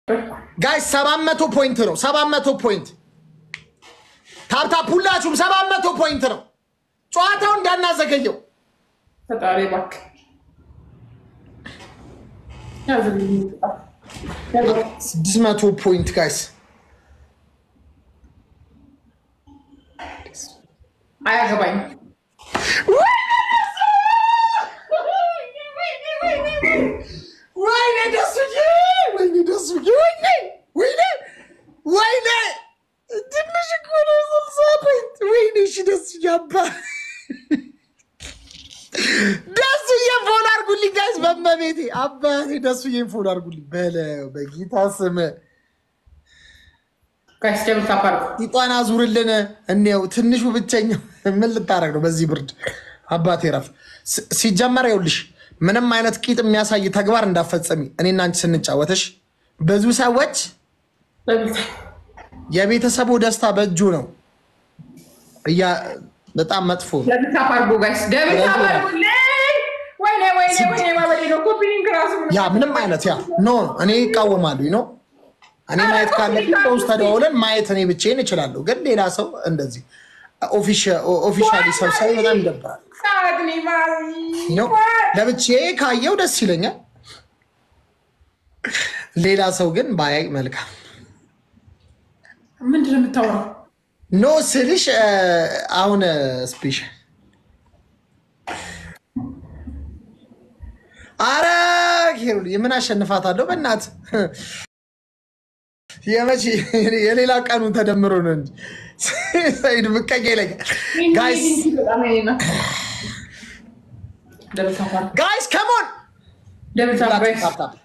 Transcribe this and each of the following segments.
ጋይስ ሰባት መቶ ፖይንት ነው። ሰባት መቶ ፖይንት ታፕታፕ ሁላችሁም ሰባት መቶ ፖይንት ነው። ጨዋታው እንዳናዘገየው ፈጣሪ እባክህ ስድስት መቶ ፖይንት ጋይስ አያገባኝም። ወይኔ ደሱዬ፣ ወይኔ ደሱዬ፣ ወይኔ ወይኔ ወይኔ ትንሽ እኮ ነው ስልሳ ፖይንት። ወይኔ እሺ ደሱዬ አባ ደሱዬ ፎሎ አድርጉልኝ ጋይስ፣ በመቤቴ አባቴ ደሱዬን ፎሎ አድርጉልኝ በለው በጌታ ስም ጋይስ ደብል ታፕ አድርጉ። ጢጧን አዙርልን እንየው። ትንሹ ብቸኛው ምን ልታደርግ ነው? በዚህ ብርድ አባቴ ረፍ። ሲ- ሲጀመር ይኸውልሽ ምንም አይነት ቂጥ የሚያሳይ ተግባር እንዳፈጸሚ እኔና አንቺ ስንጫወተሽ ብዙ ሰዎች ደብል ታፕ የቤተሰቡ ደስታ በእጁ ነው እያ በጣም መጥፎ ነው። ደብል ታፕ አድርጉ ጋይስ ደብል ታፕ አድርጉልኝ። ወይኔ ወይኔ ወይኔ ማበዴ ነው። ኮፒ ሊንክ ራሱ ያ ምንም አይነት ያ ኖ እኔ ይቃወማሉ ነው እኔ ማየት ካለብኝ በውስጥ ተደዋውለን ማየት እኔ ብቻዬን እችላለሁ፣ ግን ሌላ ሰው እንደዚህ ኦፊሻሊ ሰብሳቢ በጣም ይደብራል። ሳድኒ ማሪ ነው ለብቻዬ ካየው ደስ ይለኛል። ሌላ ሰው ግን ባያይ መልካም ምንድን ነው የምታወራው? ኖ ስልሽ እ፣ አሁን ስፔሻል አረ ሄሩ የምን አሸንፋታለሁ? በእናት የመቼ የሌላ ቀኑ ተደምሮ ነው እንጂ ሰይድ ብቀኛ ይለኛል። ጋይስ በጣም የኔ ናት። ደብል ታፕ አድርጉ። ጋይስ ከሞን ደብል ታፕ ጋይስ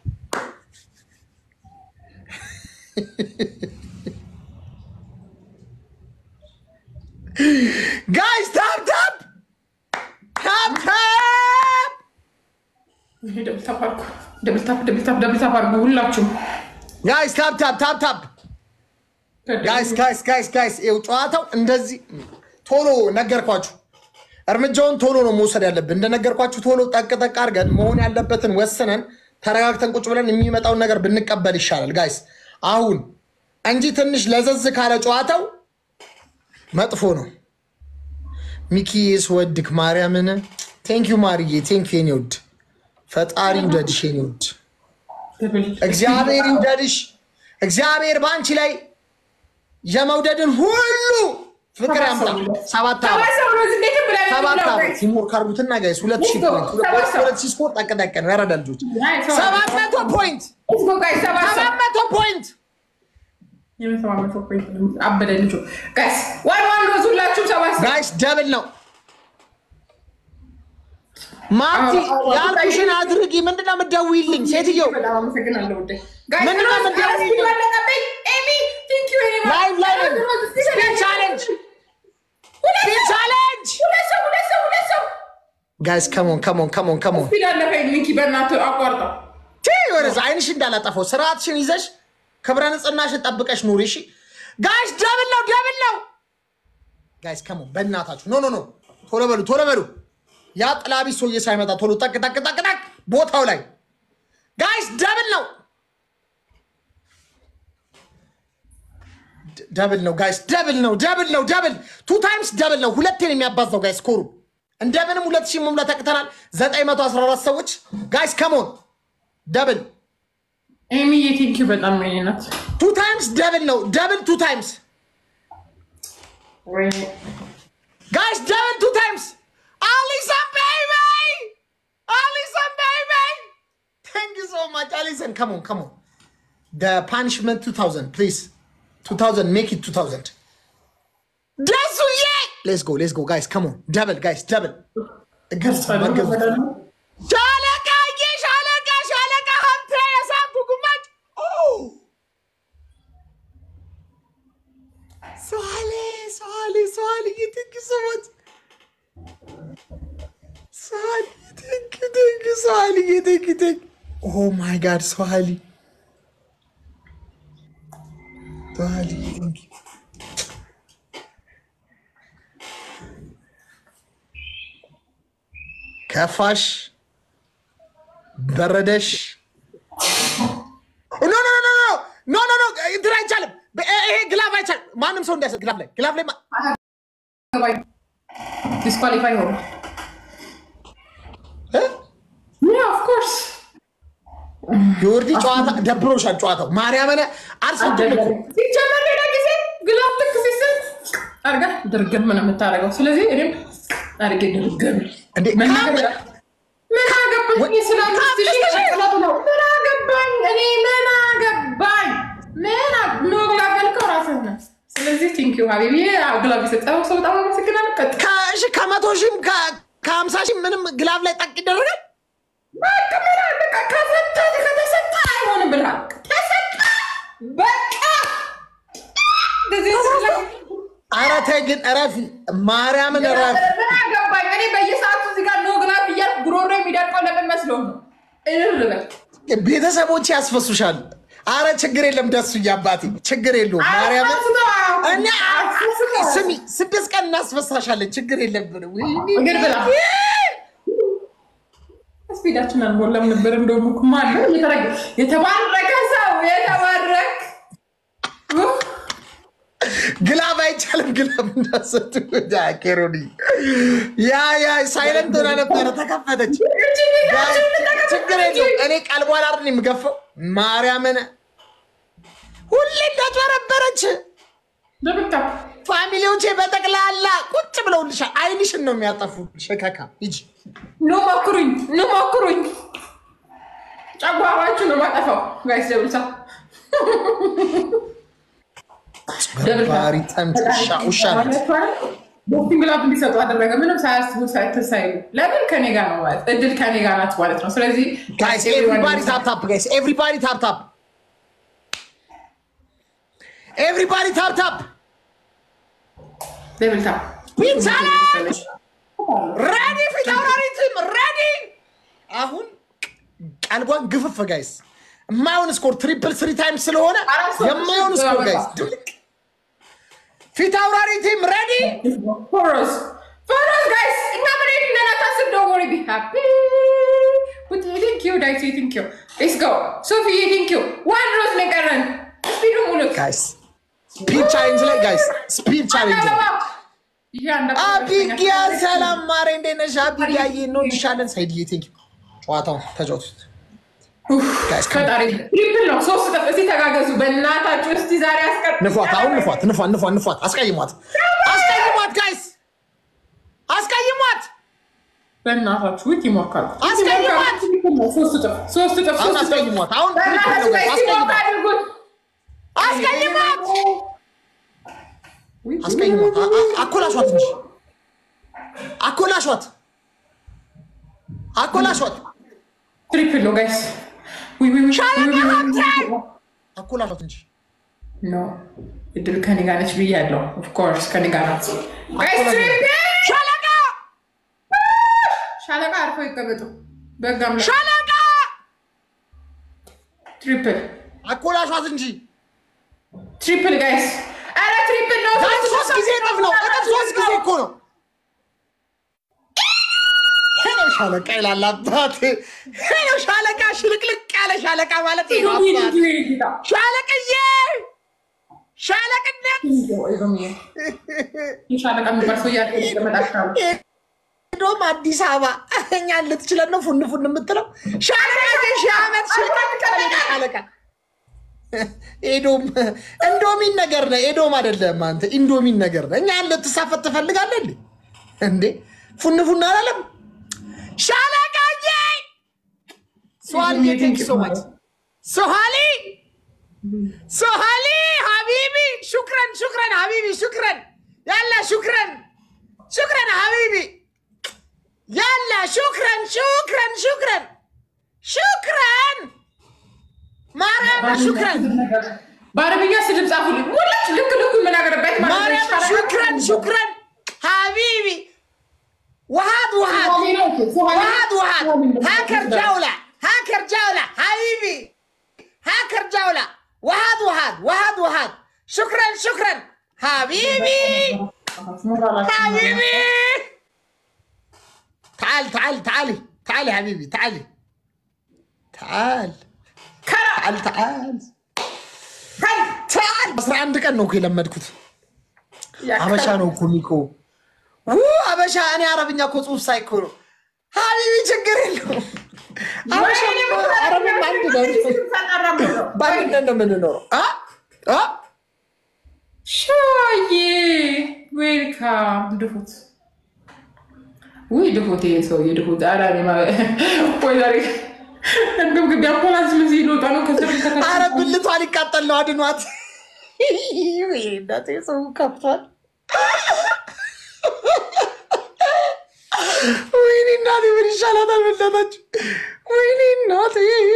ጋይስ ታፕ ታፕ ታፕ ታፕ ይሄ ደብል ታፕ አድርጉ። ደብል ታፕ ደብል ታፕ ደብል ታፕ አድርጉ ሁላችሁም። ጋይስ ታፕ ታፕ ታፕ ታፕ ጋይስ ጋይስ ጋይስ ጋይስ ይኸው ጨዋታው እንደዚህ ቶሎ ነገርኳችሁ። እርምጃውን ቶሎ ነው መውሰድ ያለብን። እንደነገርኳችሁ ቶሎ ጠቅ ጠቅ አድርገን መሆን ያለበትን ወስነን ተረጋግተን ቁጭ ብለን የሚመጣውን ነገር ብንቀበል ይሻላል ጋይስ አሁን እንጂ ትንሽ ለዘዝ ካለ ጨዋታው መጥፎ ነው። ሚኪዬ ስወድክ ማርያምን ቴንኪዩ ማርዬ ቴንኪዩ የኔ ውድ ፈጣሪ ይውደድሽ የኔ ውድ ደብል እግዚአብሔር ይውደድሽ። እግዚአብሔር በአንቺ ላይ የመውደድን ሁሉ ፍቅር ያምጣ። ሰባት ሰባት ዓመት ሰው ነው እዚህ እንዴት ብላ ሰባት ነው ዓመት ሲሞር ካርጉትና ጋይስ ሁለት ሺህ ፖይንት ሰባት ሰው። ሁለት ሺህ ስኮር ጠቅጠቅ ነው ያረዳ ልጆች ሰው። ሰባት መቶ ፖይንት Let's go, guys. ሰባት ሰው። ሰባት መቶ ፖይንት የመሰባ መቶ ፖይንት ነው። አበደ ልጁ ጋይስ ዋን ዋን ሮዝ ሁላችሁም ሰባት ሰው። ጋይስ ደብል ነው። ማርቲ አዎ፣ አዎ፣ ያልኩሽን አድርጊ። ምንድነው የምትደውይልኝ ሴትዮ? በጣም አመሰግናለሁ ውዴ። ጋይስ ምንድን ነው ሮዝ የምትደውይው? አራት ኪሎ አለቀብኝ። ኤሚ ቴንክ ዩ ኤሚ ላይቭ ላይ ነን። ሮዝ እስኪ ስፒድ ሰላም። ቻሌንጅ ሁለት ስፒድ ሰው፣ ቻሌንጅ ሁለት ሰው ሁለት ሰው ሁለት ሰው ጋይስ ከሞን ከሞን ከሞን ከሞን ስፒድ አለፈኝ። ሚኪ በእናትህ አቋርጠው። ወደዛ አይንሽ እንዳላጠፈው ስርዓትሽን ይዘሽ ክብረ ንጽህናሽን ጠብቀሽ ኑሪ። እሺ ጋይስ ደብል ነው ደብል ነው ጋይስ ከሞን በእናታችሁ ኖ ኖ ኖ ቶሎ በሉ ቶሎ በሉ ያ ጥላቢስ ሰውዬ ሳይመጣ ቶሎ ጠቅ ጠቅ ጠቅ ጠቅ ቦታው ላይ ጋይስ ደብል ነው ደ- ደብል ነው ጋይስ ደብል ነው ደብል ነው ደብል ቱ ታይምስ ደብል ነው ሁለቴን የሚያባዛው ጋይስ ኮሩ እንደምንም ሁለት ሺህ መሙላት ያቅተናል 914 ሰዎች ጋይስ ከሞን ደብል ኤሚዬ ቴንክ ዩ በጣም የኔ ናት። ቱ ታይምስ ደብል ነው ደብል ቱ ታይምስ ወይኔ ጋይስ ደብል ቱ ታይምስ አሊሰን ቤቢ አሊሰን ቤቢ ታንክ ዩ ሶ ማች አሊሰን ከሞን ከሞን ደ ፓኒሽመንት 2000 ፕሊዝ 2000 ሜክ ኢት 2000 ደሱዬ ሌትስ ጎ ሌትስ ጎ ጋይስ ከሞን ደብል ጋይስ ደብል ግብጽ በግብጽ ሻለቃ ሻለቃ ሻለቃ ሀብቴ የሳቱ ጉማጭ ሰዋሌ ሰዋሌ ሰዋሌ ትንክ ሰዎች ሰዋሌ ትንክ ትንክ ሰዋሌ ትንክ ትንክ ኦ ማይ ጋድ ሰዋሌ ሰዋሌ ትንክ ከፋሽ በረደሽ ኖ ኖ ኖ ኖ እንትን አይቻልም። በ- ይሄ ግላፍ አይቻልም። ማንም ሰው እንዳይሰጥ ግላፍ ላይ ግላፍ ላይ ማ- ዲስኳሊፋይ ሆኑ። እ? ኦፍኮርስ የወርዲ ጨዋታ ደብሮሻል። ጨዋታው ማርያምን አልሰድም እኮ ሲጀመር ሌላ ጊዜ ግላፍ ልክ ሲስል አርጋ ድርግም ነው የምታደርገው። ስለዚህ እኔም አርጌ ድርግም እንዴ መናገር ካም- ምን አገባኝ ስለ አምስት ሺህ ሸቅላት ነው። ምን አገባኝ እኔ ምን አገባኝ? ምን አ- ኖ ግላፍ ያልከው ራስህ ነህ። ስለዚህ ቲንኪዩ ሀቢቢ ግላፍ የሰጠኸው ሰው በጣም አመሰግናለሁ። ቀጥል። ከሺ ከመቶ ሺህም ከ- ከሀምሳ ሺህ ምንም ግላፍ ላይ ጠቅ ይደረጋል። በቃ ምን አለ? በቃ ከሰጠህ ከተሰጠ አይሆንም ብልሃል። ተሰጠ በቃ እንደዚህ ስለ- ኧረ ተይ ግን እረፊ፣ ማርያምን እረፊ። ምን አገባኝ እኔ በየሰዓቱ እዚህ ጋር ኖ ግላፍ እያልኩ ጉሮሮ የሚደርቀው ለምን መስሎህ ነው? እልል በል ቤተሰቦች ያስፈሱሻል። አረ ችግር የለም ደሱ አባቴ ችግር የለውም። ማርያምን እኛ ስሚ ስድስት ቀን እናስፈሳሻለን። ችግር የለብን። እግር ብላ ስፒዳችን አልሞላም ነበር። እንደውም እኮ ማነው የተረገ- የተባረከ ሰው የተባረክ ኡፍ፣ ግላብ አይቻልም። ግላብ እንዳሰጡ ኬሮኒ ያ ያ ሳይለንት ሆና ነበረ ተከፈተች። ችግር የለውም። እኔ ቀልቧን አይደል የምገፋው። ማርያምን ሁሌ እንዳጭበረበረች ደብታ ፋሚሊዎቼ በጠቅላላ ቁጭ ብለውልሻል። አይንሽን ነው የሚያጠፉ። ሸካካ ሂጂ ኑ ሞክሩኝ፣ ኑ ሞክሩኝ። ጨጓራችሁ ነው ማጠፋው። ጋይስ ደብልታ ባሪ ጠምት ውሻ ውሻ ናት። ቦክሲንግ ግላፍ እንዲሰጡ አደረገ። ምንም ሳያስቡ ሳይተሳይሉ ለምን ከኔ ጋር ነው ማለት እድል ከኔ ጋር ናት ማለት ነው። ስለዚህ ጋይስ ኤቭሪባዲ ታፕ ታፕ ጋይስ ኤቭሪባዲ ታፕ ታፕ ኤቭሪባዲ ታፕ ታፕ ደብልታ ፒንሳላች ረዲ ፊት አውራሪ ቲም ረዲ አሁን ቀልቧን ግፍፍ ጋይስ የማይሆን ስኮር ትሪፕል ስሪ ታይም ስለሆነ አራት ሰው የማይሆን ስኮር ጋይስ ድብልቅ ፊት አውራሪ ቲም ረዲ ፎሮስ ፎሮስ ጋይስ እኛ ምን ነን አታስብ። ዶንት ወሪ ቢ ሃፒ ቴንክ ዩ ዳይሲ ቴንክ ዩ ሌትስ ጎ ሶፊ ቴንክ ዩ ዋን ሮዝ ነው የቀረን። ስፒዱ ሙሉት ጋይስ ስፒድ ቻሌንጅ ላይ ጋይስ ስፒድ ቻሌንጅ ላይ አቢጊያ ሰላም ማሬ እንዴት ነሽ? አቢጊያዬ እንወድሻለን። ሳይድዬ ቴንክ ዩ ጨዋታውን ተጫወቱት ጋይስ ፈጣሪ ትሪፕል ነው ሶስት ጠፍ እስቲ ተጋገዙ በእናታችሁ እስቲ ዛሬ አስቀር ንፏት፣ አሁን ንፏት፣ ንፏት፣ ንፏት፣ ንፏት፣ አስቀይሟት፣ አስቀይሟት፣ ጋይስ አስቀይሟት፣ በእናታችሁ ውት ይሞካሉ አስቀይሟት! ሶስት ጥፍ ሶስት ጥፍ አሁን ሶስት ጥፍ አስቀይሟት፣ አሁን በእናታችሁ ጋይስ አስቀይሟት፣ ይሞካ አድርጉት አስቀይሟት፣ አስቀይሟት፣ አ- አ- አኮላሿት እንጂ አኮላሿት፣ አኮላሿት፣ ትሪፕል ነው ጋይስ ዊ ዊ ዊ አኮላሿት እንጂ ኖ እድል ከኔ ጋር ነች ብያለሁ። ኦፍኮርስ ከኔ ጋር ናት። ጋይስ ትሪፕል ሻለቃ ሻለቃ አርፈው ይቀመጡ። በጋም ሻለቃ ትሪፕል አኮላሿት እንጂ ትሪፕል ጋይስ፣ አረ ትሪፕል ነው። ጋይስ ሶስት ጊዜ እጥፍ ነው፣ እጥፍ ሶስት ጊዜ እኮ ነው። ሄሎ ሻለቃ ይላል አባቴ። ሄሎ ሻለቃ፣ ሽልቅልቅ ያለ ሻለቃ ማለት ነው አባቴ። ሻለቅዬ ሻለቅነት ሻለቃ የሚባል ሰው እያለ ይቀመጣል። ሄዶም አዲስ አበባ እኛን ልትችለን ነው ፉን ፉን የምትለው ሻለቃ ሺህ ዓመት ሽልቅልቅ ያለ ሻለቃ ኤዶም እንዶሚን ነገር ነህ። ኤዶም አይደለም አንተ ኢንዶሚን ነገር ነህ። እኛን ልትሳፈጥ ትፈልጋለህ እንዴ? እንዴ ፉን ፉን አላለም ሻለቃዬ። ሶሃሊ ቴንክ ሶ ማች ሶሃሊ ሶሃሊ ሀቢቢ ሹክረን ሹክረን ሀቢቢ ሹክረን ያላ ሹክረን ሹክረን ሀቢቢ ያላ ሹክረን ሹክረን ሹክረን ሹክረን ማርያም ሹክረን በአረብኛ ስድብ ጻፉልኝ። ሙላች ልክ ልኩ የምናገርበት ማርያም ሹክረን ሹክረን ሀቢቢ وهاد وهاد وهاد وهاد هاكر جولة هاكر جولة حبيبي هاكر جولة وهاد وهاد وهاد وهاد شكرا شكرا حبيبي حبيبي تعال تعال تعالي تعالي حبيبي تعالي تعال تعال تعال በአስራ አንድ ቀን ነው እኮ የለመድኩት። አበሻ ነው እኮ ሚኮ ው አበሻ። እኔ አረብኛ እኮ ጽሁፍ ሳይ እኮ ነው ሀቢቢ ችግር የለውም። አበሻ እኮ አረብኛ አንድ ነው። በአንድነት ነው የምንኖረው። አ? አ? ሻዬ ዌልካም ድፉት ውይ ድፉት ይሄ ሰውዬ ድፉት አዳሪ ወይ ዛሬ እንደም ግቢ አምቡላንስ ምን ሲልወጣ ነው ከስር አረ ብልቷ ሊቃጠል ነው። አድኗት። ወይ እናቴ ሰው ከፍቷል። ወይኔ እናቴ ምን ይሻላታል? በእናታችሁ ወይኔ እናቴ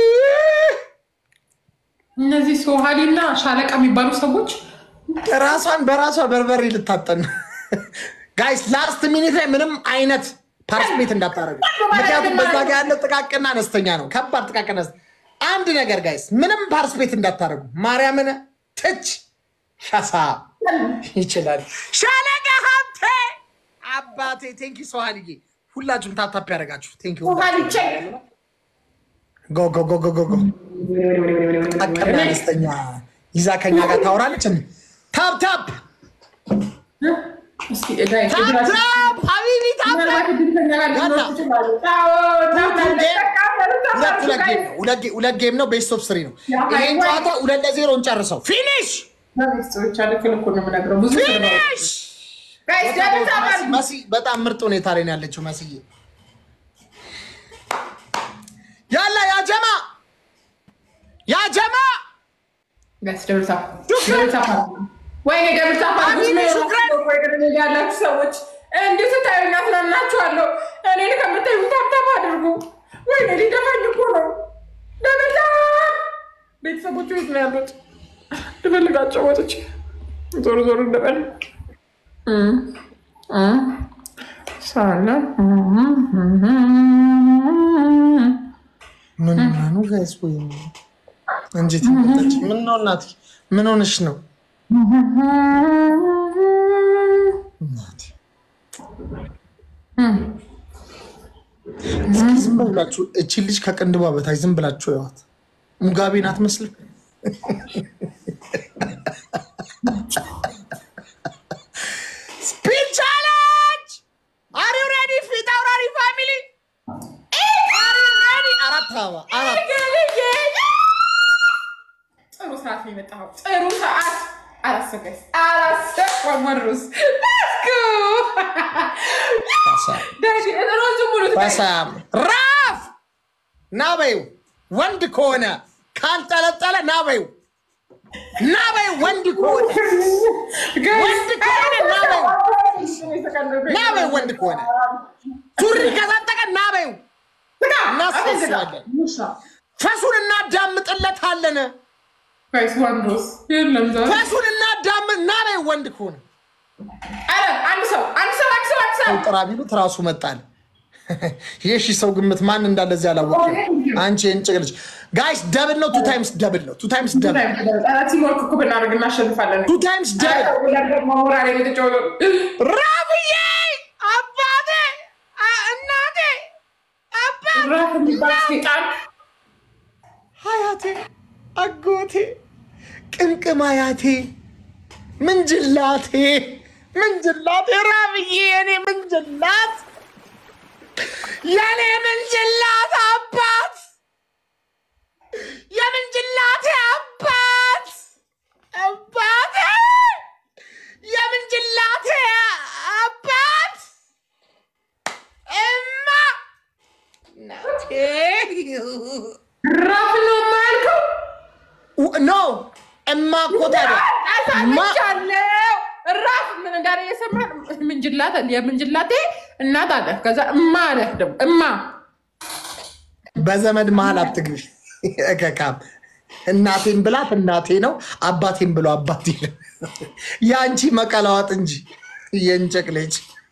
እነዚህ ሶሃሊ እና ሻለቃ የሚባሉ ሰዎች ራሷን በራሷ በርበሬ ልታጠን ጋይስ፣ ላስት ሚኒት ላይ ምንም አይነት ፓርስፔት እንዳታረጉ። ምክንያቱም በዛ ጋ ያለው ጥቃቅና አነስተኛ ነው፣ ከባድ ጥቃቅና አነስ- አንድ ነገር ጋይስ፣ ምንም ፓርስፔት እንዳታረጉ። ማርያምን ትች ሻሳ ይችላል ሻለቃ ሀብቴ አባቴ ቴንኪ ሰዋልዬ፣ ሁላችሁም ታፕታፕ ያደረጋችሁ ቴንኪ ሶሃሊ ቼክ ጎ ጎ ጎ ጎ ጎ ጎ ጥቃቅና አነስተኛ ይዛ ከኛ ጋር ታወራለች። ታፕ ታፕ እስኪ እዳይ ታፕ ታፕ ሀቢቢ ታፕ ታፕ ሁለት ሁለት ጌም ነው። ቤስት ኦፍ ስሪ ነው። ይሄን ጨዋታ ሁለት ለዜሮ እንጨርሰው። ፊኒሽ ፊኒሽ። መሲ በጣም ምርጥ ሁኔታ ላይ ነው ያለችው። መስዬ ያላ ያጀማ ያጀማ ወይኔ ደብርታ ያላችሁ ሰዎች እንዲሁ ስታዩኛ ስላናችኋለሁ። እኔን ከምታዩ ታብታብ አድርጉ። ወይኔ ሊደፋኝ እኮ ነው። ደብርታ ቤተሰቦቹ የት ነው ያሉት? ልፈልጋቸው ወጥቼ ዞር ዞር እንደበል ሳለ ምን ነው ጋይስ? ወይ እንዴት ይመጣች? ምን ነው እናቴ? ምን ሆነሽ ነው እናቴ? እስኪ ዝም ብላችሁ እቺ ልጅ ከቅንድቧ በታች ዝም ብላችሁ ያዋት። ሙጋቤን አትመስልም? ስፒድ ቻሌንጅ አር ዩ ሬዲ? ፊት አውራሪ ፋሚሊ አር ዩ ሬዲ? አራት አበባ አራት ጥሩ ሰዓት ነው የመጣኸው። ጥሩ ሰዓት አላሰገስ አላሰብ ወመሩስ ሮዙ ሙሉ በሳም ራፍ ናበዩ ወንድ ከሆነ ካልጠለጠለ ናበዩ ናበዩ ወንድ ከሆነ ወንድ ከሆነ ናበዩ ናበዩ ወንድ ከሆነ ሱሪ ከታጠቀ ናበዩ እናስፈስላለን። ፈሱን እናዳምጥለታለን። ወንዶስ የለም ዛሬ ፈሱን እናዳምጥ ናበዩ ወንድ ከሆነ ኧረ አንድ ሰው አንድ ሰው አንድ ሰው አንድ ሰው ጥራ ቢሉት ራሱ መጣል። የሺ ሰው ግምት ማን እንዳለ እዚህ አላወቅም። አንቺ የእንጭቅ ልጅ ጋይስ ደብል ነው። ቱ ታይምስ ደብል ነው። ቱ ታይምስ ደብል ቲሞርክ እኮ ብናደርግ እናሸንፋለን። ቱ ታይምስ ደብል ሞራል የተጫወተው ራብዬ አባቴ አ- እናቴ አባቴ ራፍ የሚባል ሴጣን ሀያቴ አጎቴ ቅምቅም አያቴ ምንጅላቴ ምንጅላቴ ራብዬ የኔ ምንጅላት የኔ ምንጅላት አባት የምንጅላቴ አባት አባቴ የምንጅላቴ አባት እማ እናቴ ራፍ ነው የማያልከው። ኖ እማ እኮ ታዲያ እማ አሳምቻለሁ። ራፍ ምን እንዳለ የሰማህ ምንጅላት የምንጅላቴ እናት አለ። ከዛ እማ አለ ደግሞ እማ በዘመድ መሀል አትግቢ። እከካም እናቴን ብላት እናቴ ነው፣ አባቴን ብሎ አባቴ ነው። የአንቺ መቀላዋጥ እንጂ የእንጨቅ ልጅ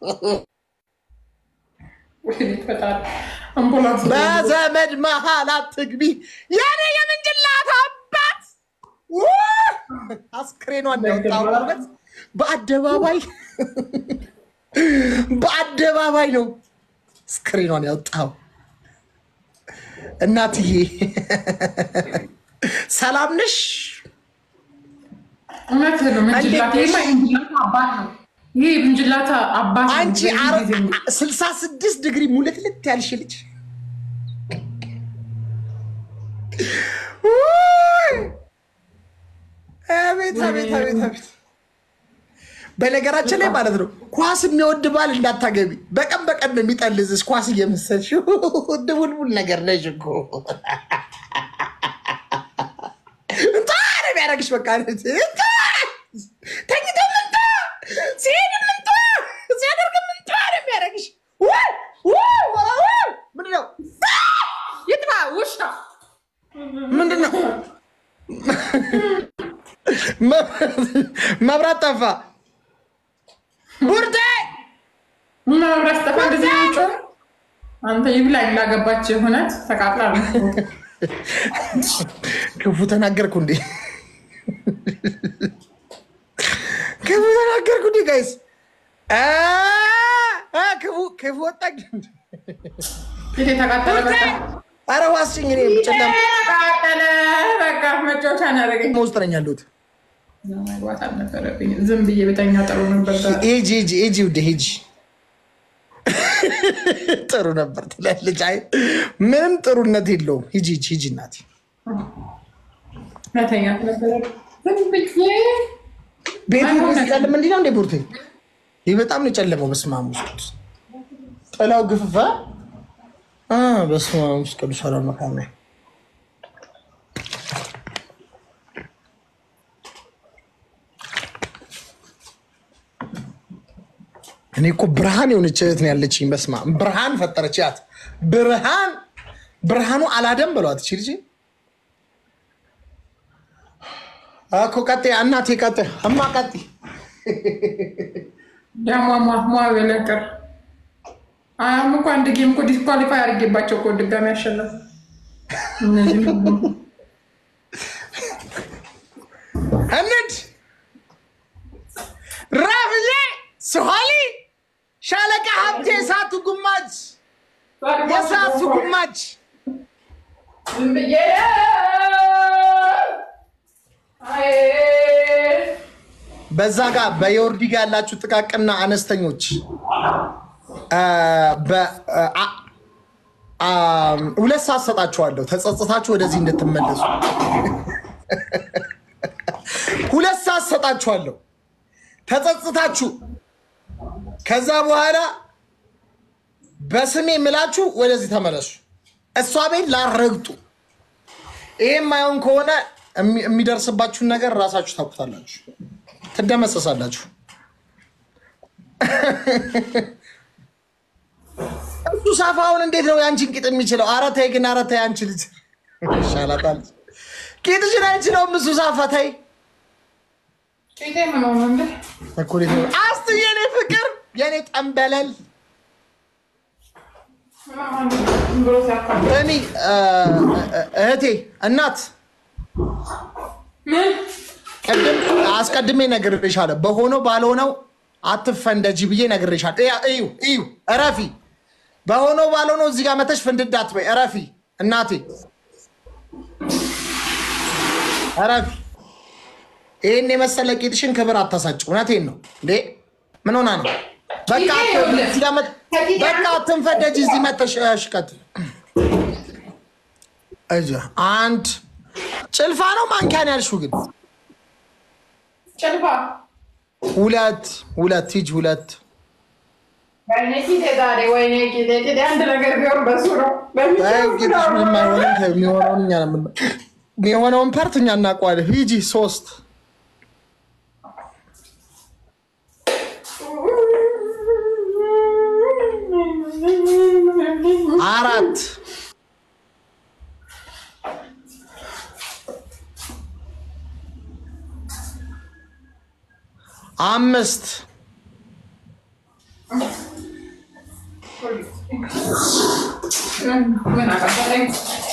ወይኔ ፈጣሪ አምቡላንስ በዘመድ መሀል አትግቢ። የኔ የምንጅላት አባት ውይ! አስክሬኗን ያወጣው እውነት በአደባባይ በአደባባይ ነው አስክሬኗን ያወጣው። እናትዬ ሰላም ነሽ? እውነት ነው። ምንጅላት ይሄማ የምንጅላታ አባት ነው። ይሄ የምንጅላታ አባት ነው። አንቺ በዚህ ጊዜ ስልሳ ስድስት ዲግሪ ሙልትልት ያልሽ ልጅ ውይ! አቤት አቤት አቤት አቤት። በነገራችን ላይ ማለት ነው ኳስ የሚወድ ባል እንዳታገቢ። በቀን በቀን ነው የሚጠልዝሽ ኳስ እየመሰልሽ ድቡልቡል ነገር ነሽ እኮ እንታ ነው የሚያደርግሽ። በቃ ተኝቶ ምንታ ሲሄድ ምንታ ሲያደርግ ምንታ ነው የሚያደርግሽ። ውይ! ውይ! ውይ! ምንድን ነው ይጥፋ ውሻ ምንድን ነው? መብራት ጠፋ። ቡርቴ መብራት ጠፋ። እንደዚህ ነው የሚጮህ? አንተ ይብላኝ ላገባች እውነት ተቃጥላ ነው። ክፉ ተናገርኩ እንዴ? ክፉ ተናገርኩ እንዴ? ጋይስ ክፉ ክፉ ወጣኝ። ፊቴ ተቃጠለ። በቃ አረ ዋስጭኝ እኔ ጨለም ተቃጠለ። በቃ መጫወቻ ነው ያደረገኝ። ውስጥ ነኝ ያለሁት። መግባት አልነበረብኝ። ዝም ብዬ ቤተኛ ጥሩ ነበር። ሂጂ ሂጂ ሂጂ ውዴ ሂጂ። ጥሩ ነበር ትላለች። አይ ምንም ጥሩነት የለውም። ሂጂ ሂጂ ሂጂ እናቴ መተኛት ነበረብኝ። ዝም ብዬ ቤቱ ሲጨልም እንዲህ ነው እንዴ? ቡርቴ ይህ በጣም ነው የጨለመው። በስመ አብ ውስጥ ጥላው ግፍፋ በስመ አብ ውስጥ ቅዱስ ሰላም መካነ እኔ እኮ ብርሃን የሆነች እህት ነው ያለችኝ። በስመ አብ ብርሃን ፈጠረች። ያት ብርሃን ብርሃኑ አላደም በሏት እቺ ልጅ እኮ ቀጤ እናቴ ቀጤ እማ ቀጤ ያሟሟ ሟ በለቅር አያም እኮ አንድ ጌም እኮ ዲስኳሊፋይ አድርጌባቸው እኮ ድጋሚ ያሸነፉ እነዚህ እንድ ራፍዬ ስሆሊ ሻለቃ ሀብቴ የሳቱ ጉማጅ የሳቱ ጉማጅ ዝም ብዬ አይ በዛ ጋር በየወርዲ ጋር ያላችሁ ጥቃቅና አነስተኞች በ- አ- አ- ሁለት ሰዓት ሰጣችኋለሁ ተጸጽታችሁ ወደዚህ እንድትመለሱ ሁለት ሰዓት ሰጣችኋለሁ ተጸጽታችሁ ከዛ በኋላ በስሜ ምላችሁ ወደዚህ ተመለሱ እሷ ቤት ላረግጡ ይሄ የማይሆን ከሆነ የሚ- የሚደርስባችሁን ነገር ራሳችሁ ታውቁታላችሁ ትደመሰሳላችሁ እሱ ሳፋውን እንዴት ነው የአንቺን ቂጥ የሚችለው? ኧረ ተይ ግን፣ ኧረ ተይ አንቺ ልጅ ይሻላታል። ቂጥሽን አይችለውም እሱ ሳፋ። ተይ ቂጤ ምን ሆነ እንዴ? እኩሌት ነው። አስቱ የኔ ፍቅር፣ የኔ ጠንበለል ዝም ብሎ ሲያካብድ እኔ እህቴ እናት ምን ቅድም አስቀድሜ ነግሬሻለሁ። በሆነው ባልሆነው አትፈንደጂ ብዬ ነግሬሻለሁ። እያ- እዩ እዩ፣ እረፊ። በሆነው ባልሆነው እዚህ ጋር መተሽ ፍንድዳ አትበይ። እረፊ እናቴ፣ እረፊ። ይህን የመሰለ ቂጥሽን ክብር አታሳጭ። እውነቴን ነው እንዴ! ምን ሆና ነው? በቃ ቂጤ አት- ይኸውልህ፣ እዚህ ጋር መጥ- ከቂጤ በቃ አትንፈደጂ። እዚህ መተሽ ሽቀት እዚህ አንድ ጭልፋ ነው ማንኪያን ያልሽው ግን ጭልፋ ሁለት ሁለት ሂጅ ሁለት ወይኔ ቂጤ ዛሬ ወይኔ ቂጤ ቂጤ አንድ ነገር ቢሆን በሱ ነው ጌቶች የማይሆንም የሚሆነውን እኛ ነው የምና- የሚሆነውን ፐርት እኛ እናውቀዋለን። ሂጂ ሶስት አራት አምስት ምን አቀበለኝ?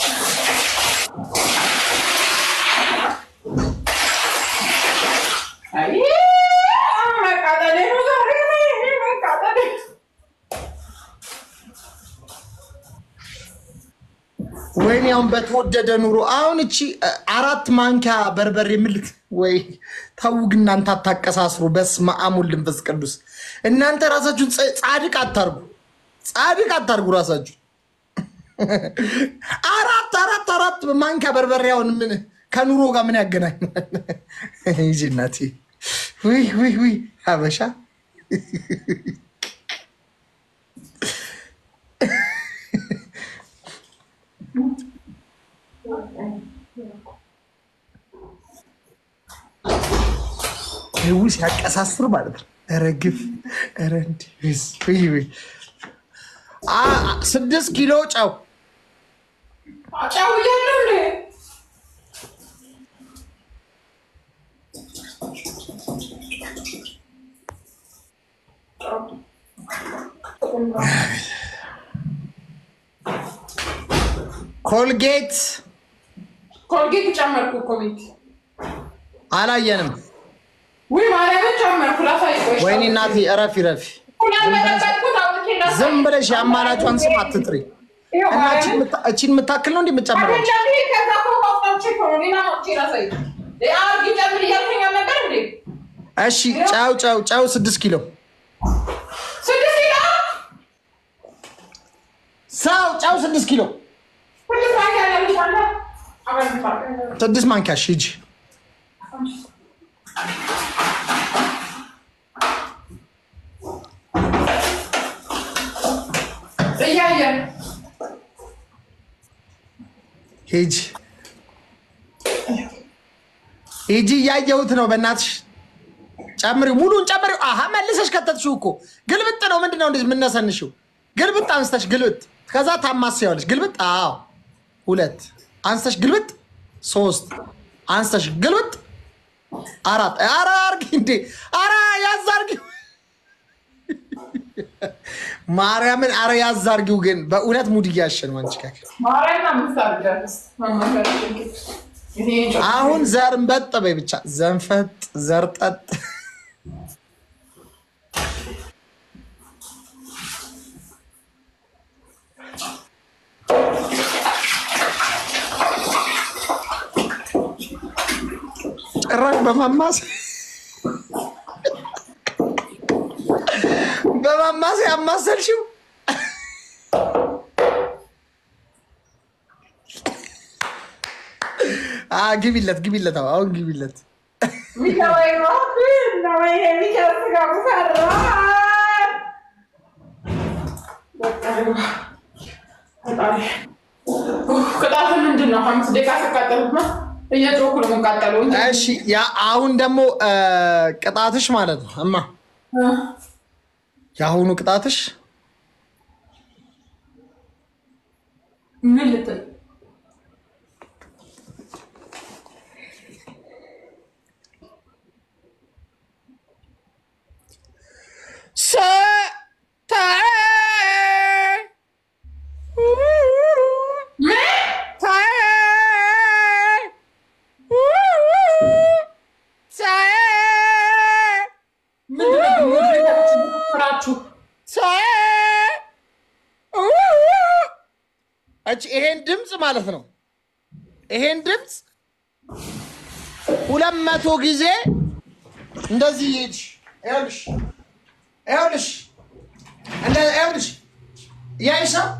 አይ መቃጠሌ ነው ዛሬ መቃጠሌ። ወይኔ አሁን በተወደደ ኑሮ አሁን እቺ እ፣ አራት ማንኪያ በርበሬ ምልት ወይ ተው ግን እናንተ አታቀሳስሩ። በስመ አብ ወወልድ ወመንፈስ ቅዱስ። እናንተ ራሳችሁን ጸ- ጻድቅ አታርጉ፣ ጻድቅ አታርጉ ራሳችሁ። አራት አራት አራት ማንኪያ በርበሬ አሁን ምን ከኑሮ ጋር ምን ያገናኛል? ይጂ እናቴ ውይ ውይ ውይ ሀበሻ ይው ሲያቀሳስር ማለት ነው። ኧረ ግፍ! ኧረ እንዲህ ውይ ውይ! አ- አ- ስድስት ኪሎ ጨው ጫው እያለው እንዴ ኮልጌት ኮልጌት ጨመርኩ እኮ ቤት አላየንም። ውይ ማርያምን ጨመርኩ ላሳይ ቆይ ወይኔ እናቴ እረፊ እረፊ። ሁለት መጠበቅኩት አውጥቼ ላሳይ ዝም ብለሽ የአማላጯን ስም አትጥሪ። ይኸው እና ማርያምን እቺን የምታ- እቺን የምታክል ነው እንዲህ የምትጨምረው? አይደለም ከዛ እኮ አውጥቼ እኮ ነው ሌላ አውጥቼ ላሳይ አርጊ ጨምር እያልከኝ አልነበር እንዴ እሺ ጨው ጨው ጨው ስድስት ኪሎ ስድስት ኪሎ ሰው ጨው ስድስት ኪሎ ስድስት ማንኪያ ያለምሻለ አበልፋለሁ ስድስት ማንኪያ እሺ ሂጂ። እያየን ሂጂ ሂጂ፣ እያየሁት ነው። በእናትሽ ጨምሪው፣ ሙሉን ጨምሪው። አሀ መልሰሽ ከተትሽው እኮ ግልብጥ ነው። ምንድን ነው እንደዚህ የምነሰንሽው? ግልብጥ አንስተሽ ግልብጥ፣ ከዛ ታማስያዋለሽ። ግልብጥ፣ አዎ፣ ሁለት አንስተሽ ግልብጥ፣ ሶስት አንስተሽ ግልብጥ፣ አራት። ኧረ አርጊ እንዴ! ኧረ ያዝ አርጊው፣ ማርያምን፣ ኧረ ያዝ አርጊው። ግን በእውነት ሙድ እያሸን አንቺ ጋር ማርያምን አምስት አድርጋለሁ ማማከራችን ይሄ አሁን ዘርንበጥ በይ ብቻ ዘንፈጥ ዘርጠጥ ጭራሽ በማማስ በማማስ ያማሰልሽው አ ግቢለት ግቢለት አዎ፣ አሁን ግቢለት ሚካኤል ነው ወይ ሚካኤል ስጋ ሙሰራ ቅጣቱ ምንድን ነው? አምስት ደቂቃ ተቃጠሉት ነው እየጮኩ ነው የምቃጠለው እንጂ እሺ ያ አሁን ደግሞ እ፣ ቅጣትሽ ማለት ነው እማ የአሁኑ ቅጣትሽ ምን ልትል ምንድነው እቺ ይሄን ድምፅ ማለት ነው። ይሄን ድምፅ ሁለት መቶ ጊዜ እንደዚህ ይሄድሽ ይኸውልሽ ይኸውልሽ እንደ ይኸውልሽ እያይሽ ነው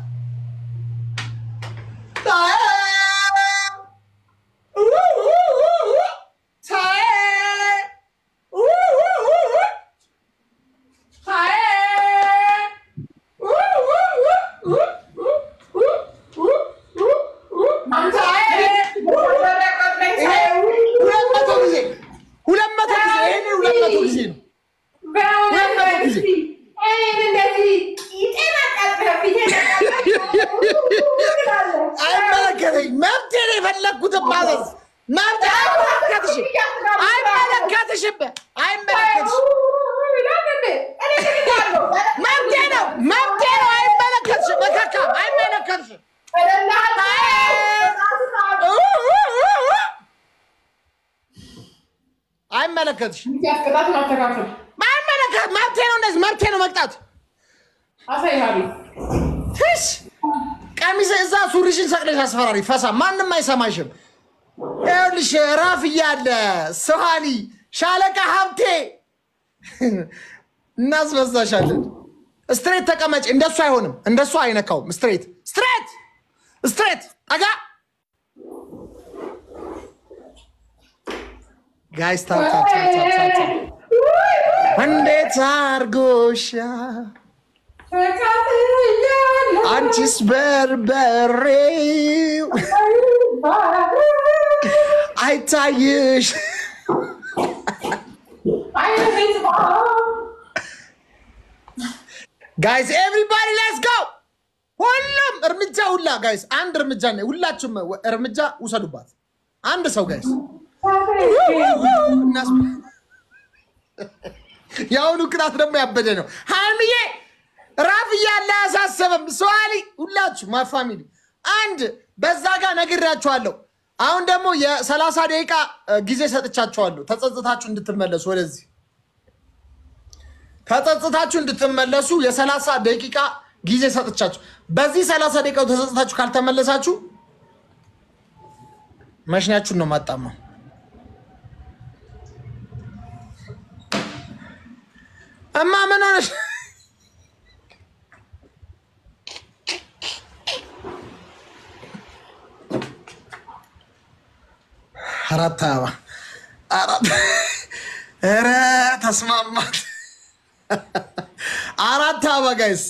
ሁለት መቶ ጊዜ ሁለት መቶ ጊዜ ይሄን ሁለት መቶ ጊዜ ነው። አይመለከተኝ መብቴ ነው የፈለግኩትን ማዘዝ መብቴ አይመለከትሽም አይመለከትሽም አይመለከትሽም መብቴ ነው መብቴ ነው አይመለከትሽም መካካ አይመለከትሽም አይመለከትሽም አይመለከት መብቴ ነው እንደዚህ መብቴ ነው መቅጣት ትሽ ቀሚስ እዛ ሱሪሽን ሰቅለሽ አስፈራሪ ፈሳ፣ ማንም አይሰማሽም። ይኸውልሽ ራፍ እያለ ሰሃሊ ሻለቃ ሀብቴ እናስበዛሻለን። ስትሬት ተቀመጭ። እንደሱ አይሆንም፣ እንደሱ አይነካውም። ስትሬት ስትሬት ስትሬት ጠጋ ጋይስ ታፕ ታፕ ታፕ ታፕ ታፕ። እንዴት አርጎሻ አንቺስ በርበሬው አይታይሽ ጋይስ ኤቭሪባዲ ሌትስ ጎ ሁሉም እርምጃ ሁላ ጋይስ አንድ እርምጃ ነ ሁላችሁም እርምጃ ውሰዱባት አንድ ሰው ጋይስ የአሁኑ ቅጣት ደግሞ ያበደ ነው ሀይምዬ ራፍ እያለ አያሳሰበም ሰዋሊ ሁላችሁ ማ ፋሚሊ አንድ በዛ ጋር ነግሬያችኋለሁ አሁን ደግሞ የሰላሳ ደቂቃ ጊዜ ሰጥቻችኋለሁ ተጸጽታችሁ እንድትመለሱ ወደዚህ ተጸጽታችሁ እንድትመለሱ የሰላሳ ደቂቃ ጊዜ ሰጥቻችሁ በዚህ ሰላሳ ደቂቃው ተጸጽታችሁ ካልተመለሳችሁ መሽኛችሁን ነው ማጣማው እማ ምን ሆነሽ አራት አበባ አራት ኧረ ተስማማት አራት አበባ ጋይስ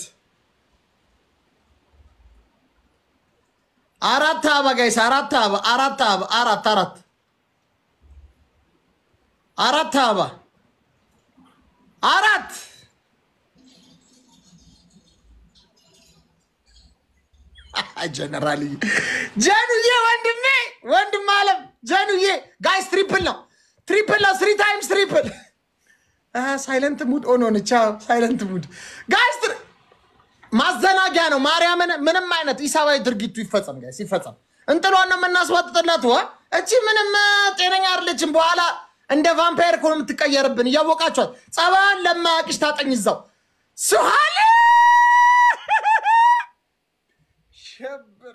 አራት አበባ ጋይስ አራት አበባ አራት አበባ አራት አራት አራት አበባ አራት ጀነራል ጀኑዬ ወንድሜ ወንድም አለም ጀኑዬ ጋይስ ትሪፕል ነው ትሪፕል ነው ስሪ ታይምስ ትሪፕል ሳይለንት ሙድ ኦኖ ነቻ ሳይለንት ሙድ ጋይስ ማዘናጊያ ነው ማርያምን ምንም አይነት ኢሳባዊ ድርጊቱ ይፈጸም ጋይስ ይፈጸም እንጥሏን ነው የምናስዋጥጥለት ወ እቺ ምንም ጤነኛ አይደለችም በኋላ እንደ ቫምፓየር ከሆነ የምትቀየርብን እያወቃችኋት ጸባን ለማያቅሽ ታጠኝ እዛው ሱሃሌ ሸብር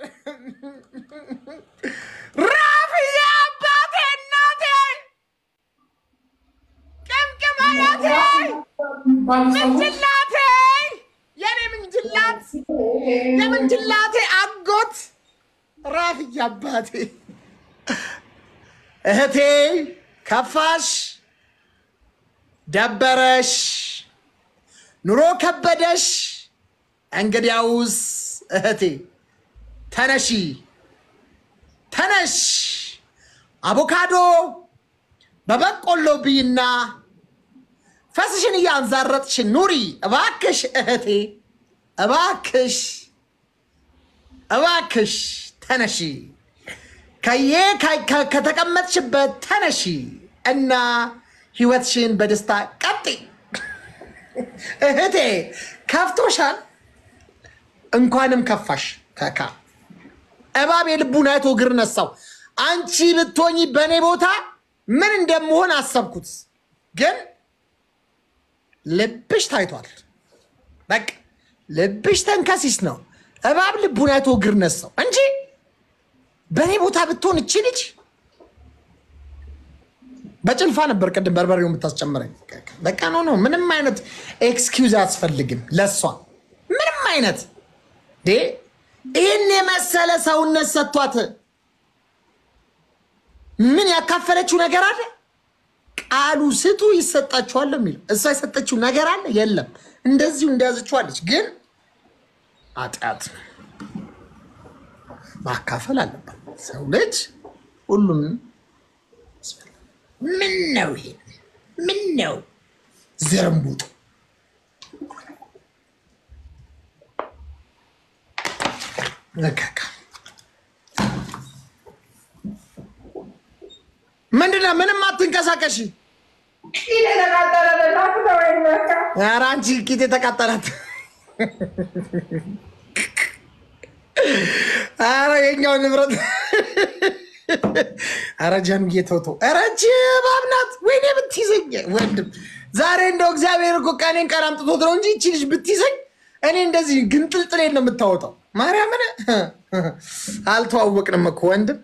ራፍያ አባቴ እናቴ ቅምቅም አያቴ ምንጅላቴ የኔ ምንጅላት የምንጅላቴ አጎት ራፍያ አባቴ እህቴ ከፋሽ ደበረሽ ኑሮ ከበደሽ እንግዲያውስ እህቴ ተነሺ ተነሽ አቮካዶ በበቆሎ ብይና ፈስሽን እያንዛረጥሽ ኑሪ እባክሽ እህቴ እባክሽ እባክሽ ተነሺ ከዬ ከተቀመጥሽበት ተነሺ እና ህይወትሽን በደስታ ቀጢ እህቴ ከፍቶሻል እንኳንም ከፋሽ ከካ እባብ የልቡን አይቶ እግር ነሳው አንቺ ብትሆኚ በእኔ ቦታ ምን እንደምሆን አሰብኩት ግን ልብሽ ታይቷል በቃ ልብሽ ተንከሲስ ነው እባብ ልቡን አይቶ እግር ነሳው እንጂ በእኔ ቦታ ብትሆን እቺ ልጅ በጭልፋ ነበር ቅድም በርበሬው የምታስጨምረኝ። በቃ ኖ ኖ፣ ምንም አይነት ኤክስኪውዝ አያስፈልግም ለሷ ምንም አይነት ዴ ይህን የመሰለ ሰውነት ሰጥቷት ምን ያካፈለችው ነገር አለ? ቃሉ ስጡ ይሰጣችኋል የሚለው እሷ የሰጠችው ነገር አለ የለም። እንደዚሁ እንደያዘችዋለች። ግን ኃጢአት ማካፈል አለባት ሰው ልጅ ሁሉም ምን ነው ይሄ? ምን ነው ዝርምቡጥ? ምንድነው? ምንም አትንቀሳቀሽ። ኧረ አንቺ ቂጥ የተቃጠላት ኧረ የኛው ንብረት ኧረ ጀንዬ ተውተው። ኧረ እጅ እባብ ናት። ወይኔ ብትይዘኝ ወንድም፣ ዛሬ እንደው እግዚአብሔር እኮ ቀኔን ቀን አምጥቶት ነው እንጂ ይቺ ልጅ ብትይዘኝ እኔ እንደዚህ ግንጥልጥሌን ነው የምታወጣው። ማርያምን አልተዋወቅንም እኮ ወንድም።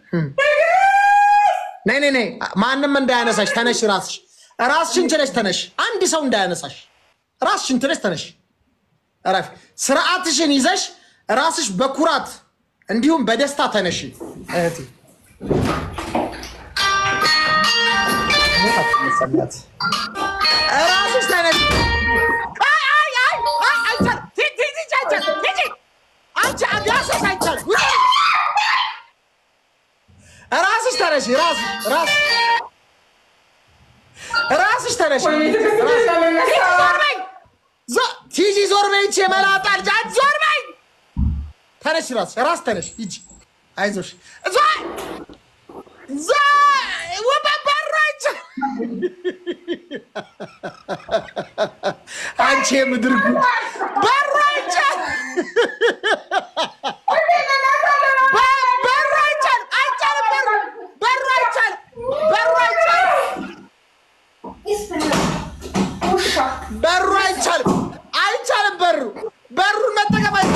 ነይ ነይ ነይ፣ ማንም እንዳያነሳሽ ተነሽ። ራስሽ ራስሽን ችለሽ ተነሽ። አንድ ሰው እንዳያነሳሽ ራስሽን ችለሽ ተነሽ። እረፊ። ስርዓትሽን ይዘሽ ራስሽ በኩራት እንዲሁም በደስታ ተነሽ እህቴ። ራስሽ ተነሽ። አይ አይ አይ አይ አይቻልም። ሂጂ ሂጂ አይቻልም። ሂጂ አንቺ አጋሰስ አይቻልም። ራስሽ ተነሽ። ራስሽ ራስሽ ራስሽ ተነሽ። ዞር በይ ዞ- ሂጂ ዞር በይ። ይቺ የመላጣ ልጅ አንቺ ዞር በይ። ተነሽ ራስሽ ራስ ተነሽ። ሂጂ አይዞሽ። ዞር ዞር ወበበራች አንቺ የምድር ጉድ በራች በሩ አይቻልም። አይቻልም። በሩ በሩ አይቻልም። በሩ አይቻልም። በሩ አይቻልም። አይቻልም። በሩ በሩን መጠቀም አይ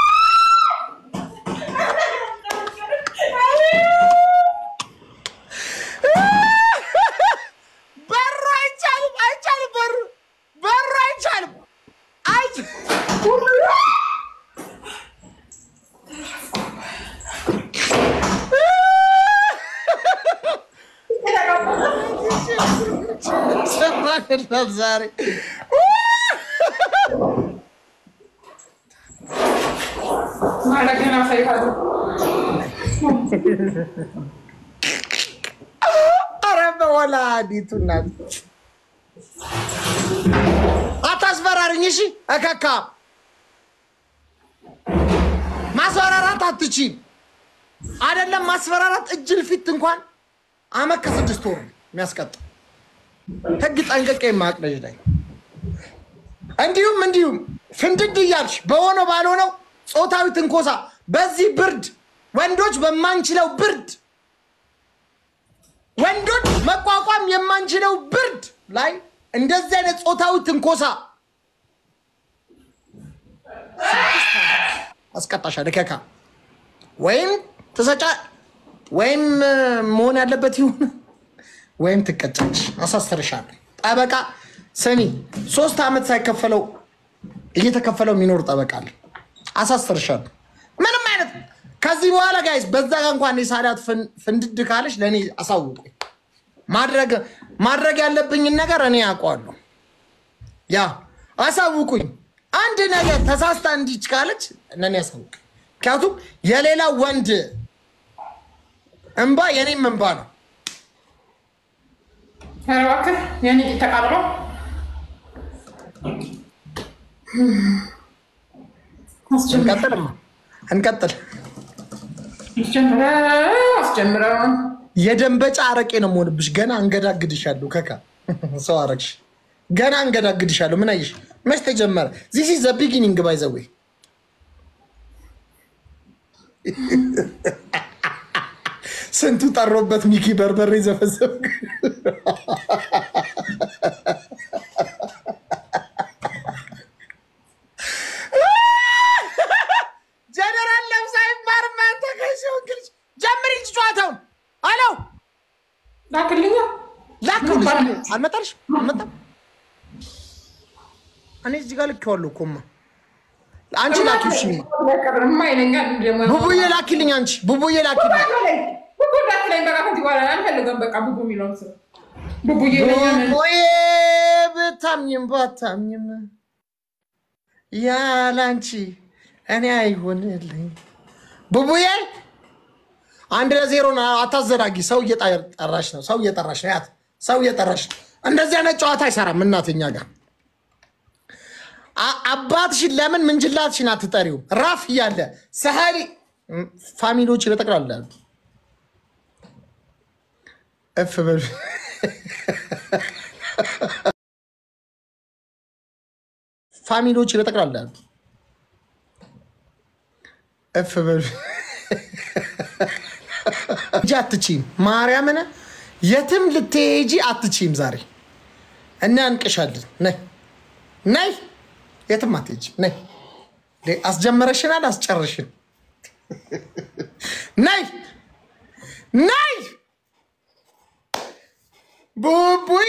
በሩ አይቻልም። አይቻልም። በሩ በሩ አይቻልም። አይቻልም። ሰማንላት ዛሬ ማለገና ሳይካሉ ኧረ በወላዲቱ እናት አታስፈራርኝ። እሺ እከካ ማስፈራራት አትችም። አይደለም ማስፈራራት እጅል ፊት እንኳን አመት ከስድስት ወር ነው የሚያስቀጣ ህግ ጠንቅቄ የማያውቅ ልጅ ነኝ። እንዲሁም እንዲሁም ፍንድድ እያልሽ በሆነው ባልሆነው ጾታዊ ትንኮሳ በዚህ ብርድ ወንዶች በማንችለው ብርድ ወንዶች መቋቋም የማንችለው ብርድ ላይ እንደዚህ አይነት ጾታዊ ትንኮሳ አስቀጣሻለሁ። ከካ ወይም ትሰጫ ወይም እ፣ መሆን ያለበት ይሁን ወይም ትቀጫለሽ። አሳስርሻለሁ። ጠበቃ ስሚ፣ ሶስት ዓመት ሳይከፈለው እየተከፈለው የሚኖር ጠበቃ አለ። አሳስርሻለሁ። ምንም አይነት ከዚህ በኋላ ጋይስ በዛ ጋ እንኳን የሳዳት ፍን- ፍንድድ ካለች ለእኔ አሳውቁኝ። ማድረግ ማድረግ ያለብኝን ነገር እኔ ያውቀዋለሁ። ያ አሳውቁኝ። አንድ ነገር ተሳስታ እንዲች ካለች ለእኔ አሳውቅ። ምክንያቱም የሌላ ወንድ እንባ የኔም እንባ ነው። ኧረ እባክህ የኔ ቂጥ ተቃጥሎ እንቀጥልማ እንቀጥል። አስጀምረው አስጀምረው የደንበጫ አረቄ ነው የምሆንብሽ። ገና እንገዳግድሻለሁ። ከካ ሰው አረግሽ። ገና እንገዳግድሻለሁ። ምን አየሽ? መች ተጀመረ? ዚስ ኢዝ ዘ ቢጊኒንግ ባይ ዘ ዌይ ስንቱ ጠሮበት ሚኪ በርበሬ ዘፈዘፍ ጀነራል ለብሳ ይባርማ ተከሽው እንግሊዝ ጀምሪ እንጂ ጨዋታውን አለው ላክልኛ ላከውልሽ አልመጣልሽ አልመጣም እኔ እዚህ ጋር ልኬዋለሁ እኮ እማ አንቺ ላኪው እሺ እማ ማይለኛል ደግሞ ቡቡዬ ላኪልኝ አንቺ ቡቡዬ ላኪልኝ ቡቡ እንዳትለኝ በቃ ከዚህ በኋላ አልፈልገም። በቃ ቡቡ የሚለውን ስም ቡቡዬ ይለኛል። ቡቡዬ ብታምኝም ባታምኝም ያላንቺ እኔ አይሆንልኝ ቡቡዬ አንድ ለዜሮ ነው አታዘናጊ ሰው እየጠራሽ ነው ሰው እየጠራሽ ነው ያት ሰው እየጠራሽ ነው እንደዚህ አይነት ጨዋታ አይሰራም እናትኛ ጋር አ- አባትሽን ለምን ምንጅላትሽን አትጠሪው ራፍ እያለ ሰሀሪ ፋሚሊዎች በጠቅላላ እፍ በሉ ፋሚሊዎች በጠቅላላ እፍ በሉ እንጂ አትችይም። ማርያምን የትም ልትሄጂ አትችይም። ዛሬ እናንቅሻለን። ነይ ነይ፣ የትም አትሄጂም። ነይ አስጀመረሽናል፣ አስጨርሽን። ነይ ነይ ቡቡዬ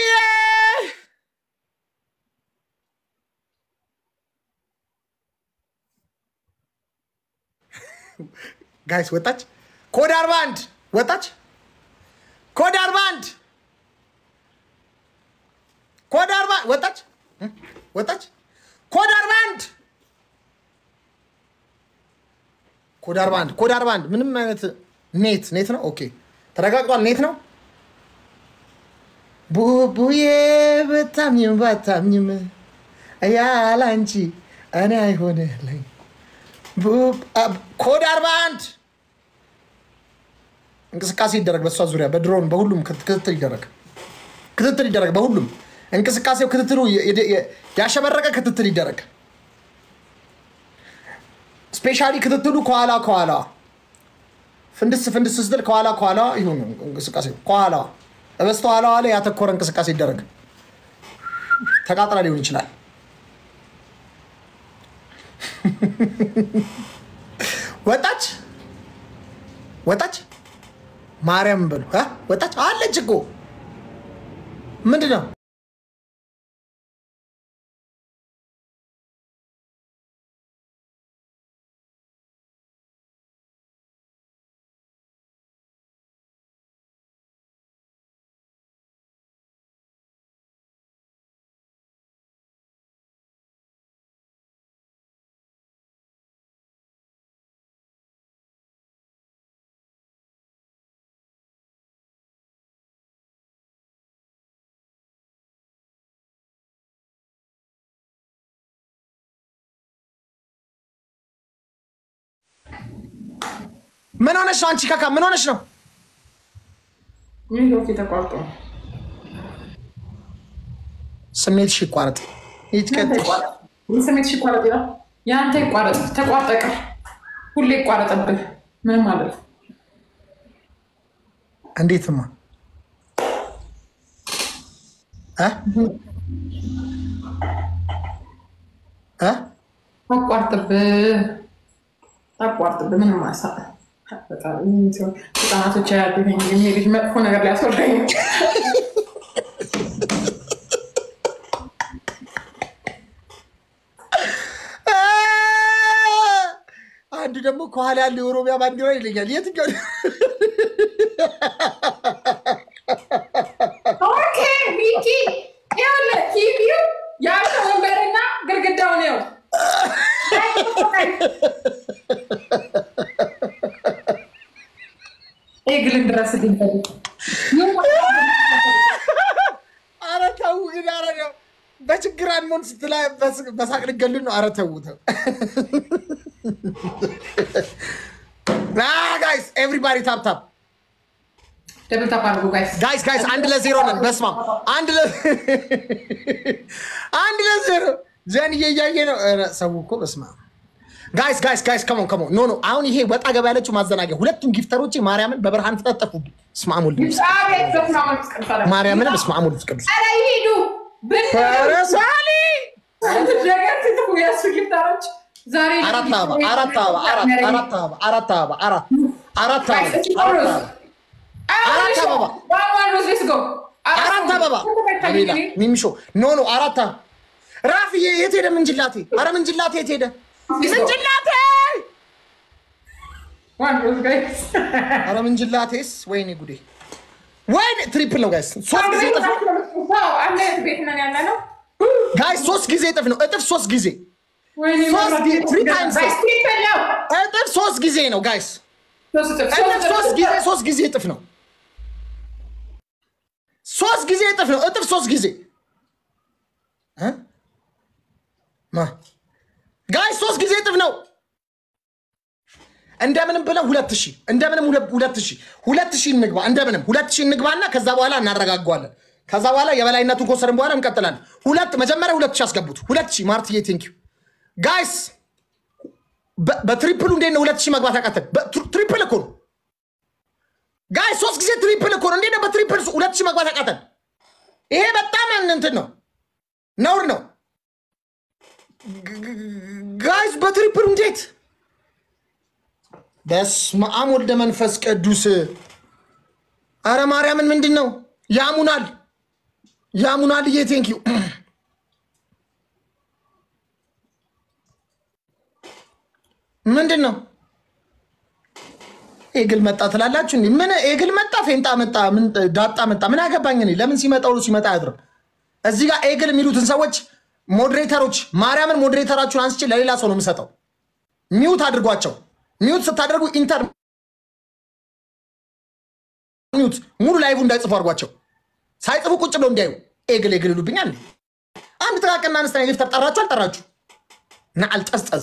ጋይስ ወጣች። ኮድ አርባ አንድ ወጣች። ኮድ አርባ አንድ ኮድ አርባ ወጣች ወጣች። ኮድ አርባ አንድ ኮድ አርባ አንድ ኮድ አርባ አንድ ምንም አይነት ኔት ኔት ነው። ኦኬ ተረጋግጧል። ኔት ነው። ቡቡዬ በታምኝም ባታምኝም ያለ አንቺ እኔ አይሆንልኝ። ኮድ አርባ አንድ እንቅስቃሴ ይደረግ። በእሷ ዙሪያ በድሮን በሁሉም ክትትል ይደረግ፣ ክትትል ይደረግ። በሁሉም እንቅስቃሴው ክትትሉ ያሸበረቀ ክትትል ይደረግ። ስፔሻሊ ክትትሉ ከኋላ ከኋላ ፍንድስ ፍንድስ ስትል ከኋላ ከኋላ ይሁን እንቅስቃሴ ከኋላ በስተኋላዋ ላይ ያተኮረ እንቅስቃሴ ይደረግ። ተቃጥላ ሊሆን ይችላል። ወጣች ወጣች። ማርያም በሉ እ ወጣች አለች እኮ ምንድን ነው? ምን ሆነሽ ነው አንቺ ካካ? ምን ሆነሽ ነው? ኔትወርክ ተቋርጦ ስሜትሽ ይቋረጥ። ይትቀጥል። ስሜትሽ ይቋረጥ ይላል። የአንተ ይቋረጥ፣ ተቋርጠቀ ሁሌ ይቋረጥብህ። ምንም ማለት እንዴትማ እ እ አቋርጥብህ፣ አቋርጥብህ። ምንም ማሳ ህጻናቶች ያሉ ይሄ ልጅ መጥፎ ነገር ሊያስወርደኝ አንዱ ደግሞ ከኋላ ያለው የኦሮሚያ ባንዲራ ይለኛል። የትኛው ኦኬ ሚኪ ይኸውልህ ቲቪው ያለው ወንበርና ግድግዳው ነው። ይህ ግልን ድረስ ድንፈልግ ኧረ ተው ግን ኧረ ነው በችግር አንሞን ስትላ በሳቅ ልገሉን ነው። ኧረ ተው ተው ጋይስ ኤቭሪባዲ ታፕ ታፕ ደብል ታፕ አድርጉ ጋይስ። ጋይስ ጋይስ አንድ ለዜሮ ነን። በስመ አብ አንድ ለ አንድ ለዜሮ ዘንዬ እያየ ነው። ኧረ ሰው እኮ በስመ አብ ጋይስ ጋይስ ጋይስ ከሞን ከሞን ኖ ኖ አሁን ይሄ ወጣ ገባ ያለችው ማዘናጊያ ሁለቱም ጊፍተሮቼ ማርያምን በብርሃን ተጠጠፉብኝ። በስመ አብ ወልድ መንፈስ አቤት በስመ አብ ወመንፈስ ቅዱስ አለ። ማርያምን በስመ አብ ወልድ ቅዱስ ኧረ ይሄዱ ኧረ ሳሊ ነገር ትትኩ የእሱ ጊፍታሮች ዛሬ አራት አበባ አራት አበባ አራት አራት አበባ አራት አበባ አራት አራት አበባ አራት አበባ አራት አበባ አራት አበባ አቤላ ሚሚሾ ኖ ኖ አራት አበባ ራፍዬ የት ሄደ ምንጅላቴ? አረ ምንጅላቴ የት ሄደ ምንጅላቴ? አረ ምንጅላቴስ ወይኔ ጉዴ ወይኔ ትሪፕል ነው ጋይስ ሶስት ጊዜ እጥፍ ነው ጋይስ ሶስት ጊዜ እጥፍ ነው እጥፍ ሶስት ጊዜ እጥፍ ሶስት ጊዜ ነው ጋይስ እጥፍ ሶስት ጊዜ ሶስት ጊዜ እጥፍ ነው ሶስት ጊዜ እጥፍ ነው እጥፍ ሶስት ጊዜ እ ማ ጋይስ ሶስት ጊዜ እጥፍ ነው እንደምንም ብለን ሁለት ሺህ እንደምንም ሁለት ሺህ ሁለት ሺህ እንግባ እንደምንም ሁለት ሺህ እንግባና ከዛ በኋላ እናረጋጓለን ከዛ በኋላ የበላይነቱን ከወሰድን በኋላ እንቀጥላለን ሁለት መጀመሪያ ሁለት ሺህ አስገቡት ሁለት ሺህ ማርትዬ ቴንኪው ጋይስ በትሪፕሉ እንዴት ነው ሁለት ሺህ መግባት ያቃተን ትሪፕል እኮ ነው ጋይስ ሶስት ጊዜ ትሪፕል እኮ ነው እንዴት ነው በትሪፕል ሁለት ሺህ መግባት ያቃተን ይሄ በጣም እንትን ነው ነውር ነው ጋይስ በትሪፕል እንዴት በስመ አብ ወልደ መንፈስ ቅዱስ አረ ማርያምን ምንድን ነው ያሙናል ያሙናል እዬ ቴንኪዩ ምንድን ነው ኤግል መጣ ትላላችሁ እንዴ? ምን ኤግል መጣ፣ ፌንጣ መጣ፣ ምን ዳጣ መጣ፣ ምን አገባኝ እኔ። ለምን ሲመጣ ውሎ ሲመጣ አያድርም። እዚህ ጋር ኤግል የሚሉትን ሰዎች ሞዴሬተሮች፣ ማርያምን ሞዴሬተራችሁን አንስቼ ለሌላ ሰው ነው የምሰጠው። ሚዩት አድርጓቸው። ሚዩት ስታደርጉ ኢንተር ሚዩት ሙሉ ላይቭ እንዳይጽፉ አድርጓቸው። ሳይጽፉ ቁጭ ብለው እንዲያዩ ኤግል ኤግል ይሉብኛል። አንድ ጥቃቅና አነስተኛ ሊፍተር ጠራችሁ አልጠራችሁ እና አልጠዝጠዝ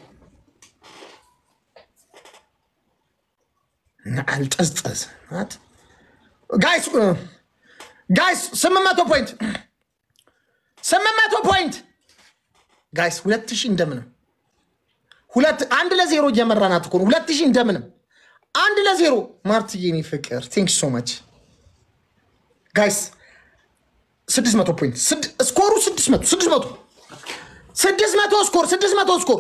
አልጠዝጠዝ ጋይስ ጋይስ ስምንት መቶ ፖይንት ስምንት መቶ ፖይንት ጋይስ ሁለት ሺህ እንደምንም ሁለት አንድ ለዜሮ እየመራናት እኮ ነው። ሁለት ሺህ እንደምንም አንድ ለዜሮ ማርትዬ፣ እኔ ፍቅር ቴንክ ሶ ማች ጋይስ ስድስት መቶ ፖይንት ስኮሩ ስድስት መቶ ስድስት መቶ ስድስት መቶ ስኮር ስድስት መቶ ስኮር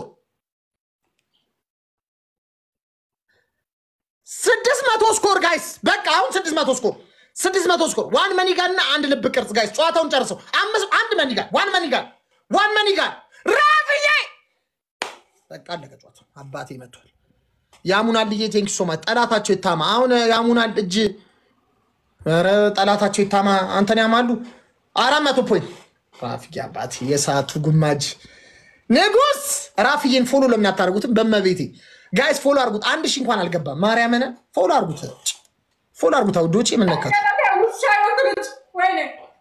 ስድስት መቶ ስኮር ጋይስ፣ በቃ አሁን ስድስት መቶ ስኮር ስድስት መቶ ስኮር ዋን መኒጋር እና አንድ ልብ ቅርጽ ጋይስ፣ ጨዋታውን ጨርሰው አምስት አንድ መኒጋር ዋን መኒጋር ዋን መኒጋር ራፍዬ በቃ አለቀ ጨዋታው። አባቴ መጥቷል። ያሙናል ልዬ ቴንክ ሶ ማች ጠላታቸው ይታማ። አሁን ያሙናል እጅ ኧረ ጠላታቸው ይታማ። አንተን ያማሉ አራት መቶ ፖይንት ራፍዬ አባቴ የሰዓቱ ጉማጅ ንጉስ ራፍዬን ፎሎ ለምን አታደርጉትም? በመቤቴ ጋይስ ፎሎ አርጉት። አንድ ሺህ እንኳን አልገባም። ማርያምን ፎሎ አርጉት፣ ፎሎ አርጉት። አውዶች የምነካት ውሻ ይወክሉት ወይኔ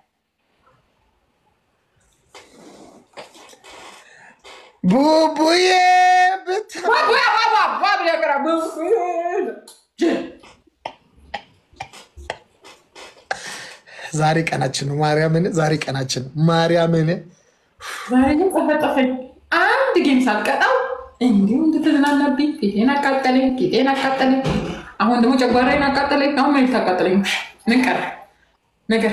ቡቡዬ ብታ ባባ ባባ ባባ ያቀራ ዛሬ ቀናችን ነው። ማርያምን ዛሬ ቀናችን ነው። ማርያምን ዛሬ ግን ጠፈጠፈኝ። አንድ ጌም ሳልቀጣው እንዲሁ እንድትዝናናብኝ ፊቴን አቃጠለኝ፣ ጌጤን አቃጠለኝ። አሁን ደግሞ ጨጓራዬን አቃጠለኝ። አሁን ምን ታቃጠለኝ? ምን ቀረ ነገር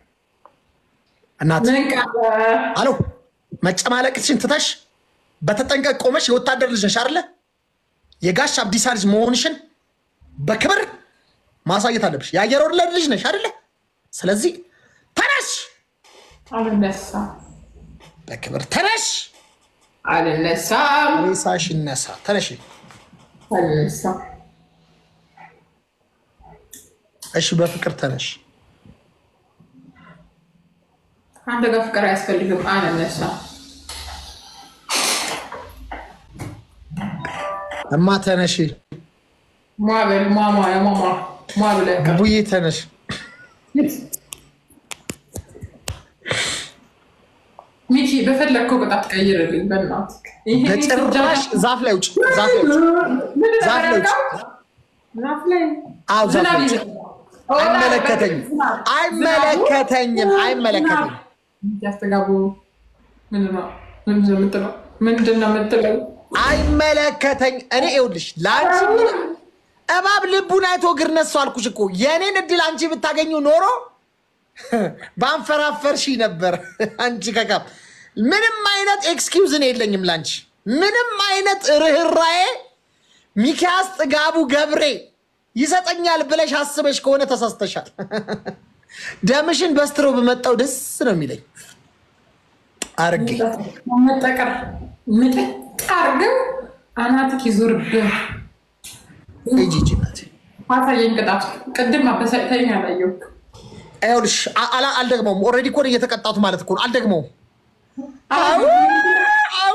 እናት ምን ቀረ? አሎ መጨማለቅሽን ትተሽ በተጠንቀቅ ቆመሽ የወታደር ልጅ ነሽ አይደለ? የጋሽ አብዲሳ ልጅ መሆንሽን በክብር ማሳየት አለብሽ። የአየር ወለድ ልጅ ነሽ አይደለ? ስለዚህ ተነሽ፣ አልነሳም በክብር ተነሽ። አልነሳም ሬሳሽ ይነሳ። ተነሽ። አልነሳም። እሺ፣ በፍቅር ተነሽ። አንተ ጋር ፍቅር አያስፈልግም። አልነሳም እማ ተነሽ። ሟበል ሟሟ ሟሟ ሟ ብለህ ቀር ቡዬ ተነሽ። ሚኪ በፈለግከው ቅጣት ቀይርልኝ በእናትህ። ይሄ በጭራሽ ዛፍ ላይ ውጭ፣ ዛፍ ላይ ውጭ። ምንድን ነው ዛፍ ላይ ውጭ። ያደረገው? ዛፍ ላይ አዎ ዛፍ ዝናብ ላይ ውጭ። ይዘንባል። አይመለከተኝም፣ ዝናብ- አይመለከተኝም፣ አይመለከተኝም። ያስተጋቡ ምንድን ነው ምንድን ነው የምትለው? ምንድን ነው የምትለው? አይመለከተኝ። እኔ ይኸውልሽ ለአንቺ ምን- እባብ ልቡን አይቶ እግር ነሱ አልኩሽ እኮ። የእኔን እድል አንቺ ብታገኙ ኖሮ ባንፈራፈርሽ ነበር። አንቺ ከካም ምንም አይነት ኤክስኪውዝ እኔ የለኝም ለአንቺ ምንም አይነት ርኅራዬ ሚኪያስ ጥጋቡ ገብሬ ይሰጠኛል ብለሽ አስበሽ ከሆነ ተሳስተሻል። ደምሽን በስትሮ በመጣው ደስ ነው የሚለኝ አርጌ መጠቀር ምጥጥ አድርገው አናትክ ይዞርብህ። ሂጂ ሂጂ እናቴ። አሳየኝ ቅጣት። ቅድም አበሳጭተኝ አላየሁም። ይኸውልሽ አ- አላ- አልደግመውም። ኦልሬዲ እኮ ነው እየተቀጣቱ ማለት እኮ ነው። አልደግመውም። አው አው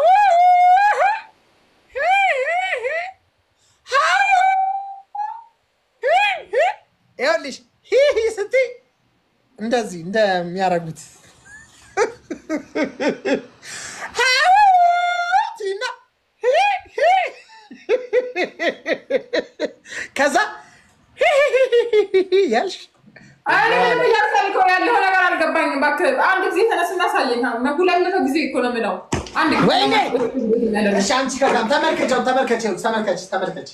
ይኸውልሽ ሂሂ ስትይ እንደዚህ እንደሚያደርጉት አው ትይና ሂሂ ከዛ ሂሂ ያልሽ እኔ ምንም እያሳልከው ያለው ነገር አልገባኝም። እባክህ አንድ ጊዜ ተነስና አሳየኝ። መጉላልፈው ጊዜ እኮ ነው የምለው። አንድ ጊዜ ወይኔ! እሺ አንቺ ከዛም ተመልከቸው ተመልከች ተመልከች ተመልከች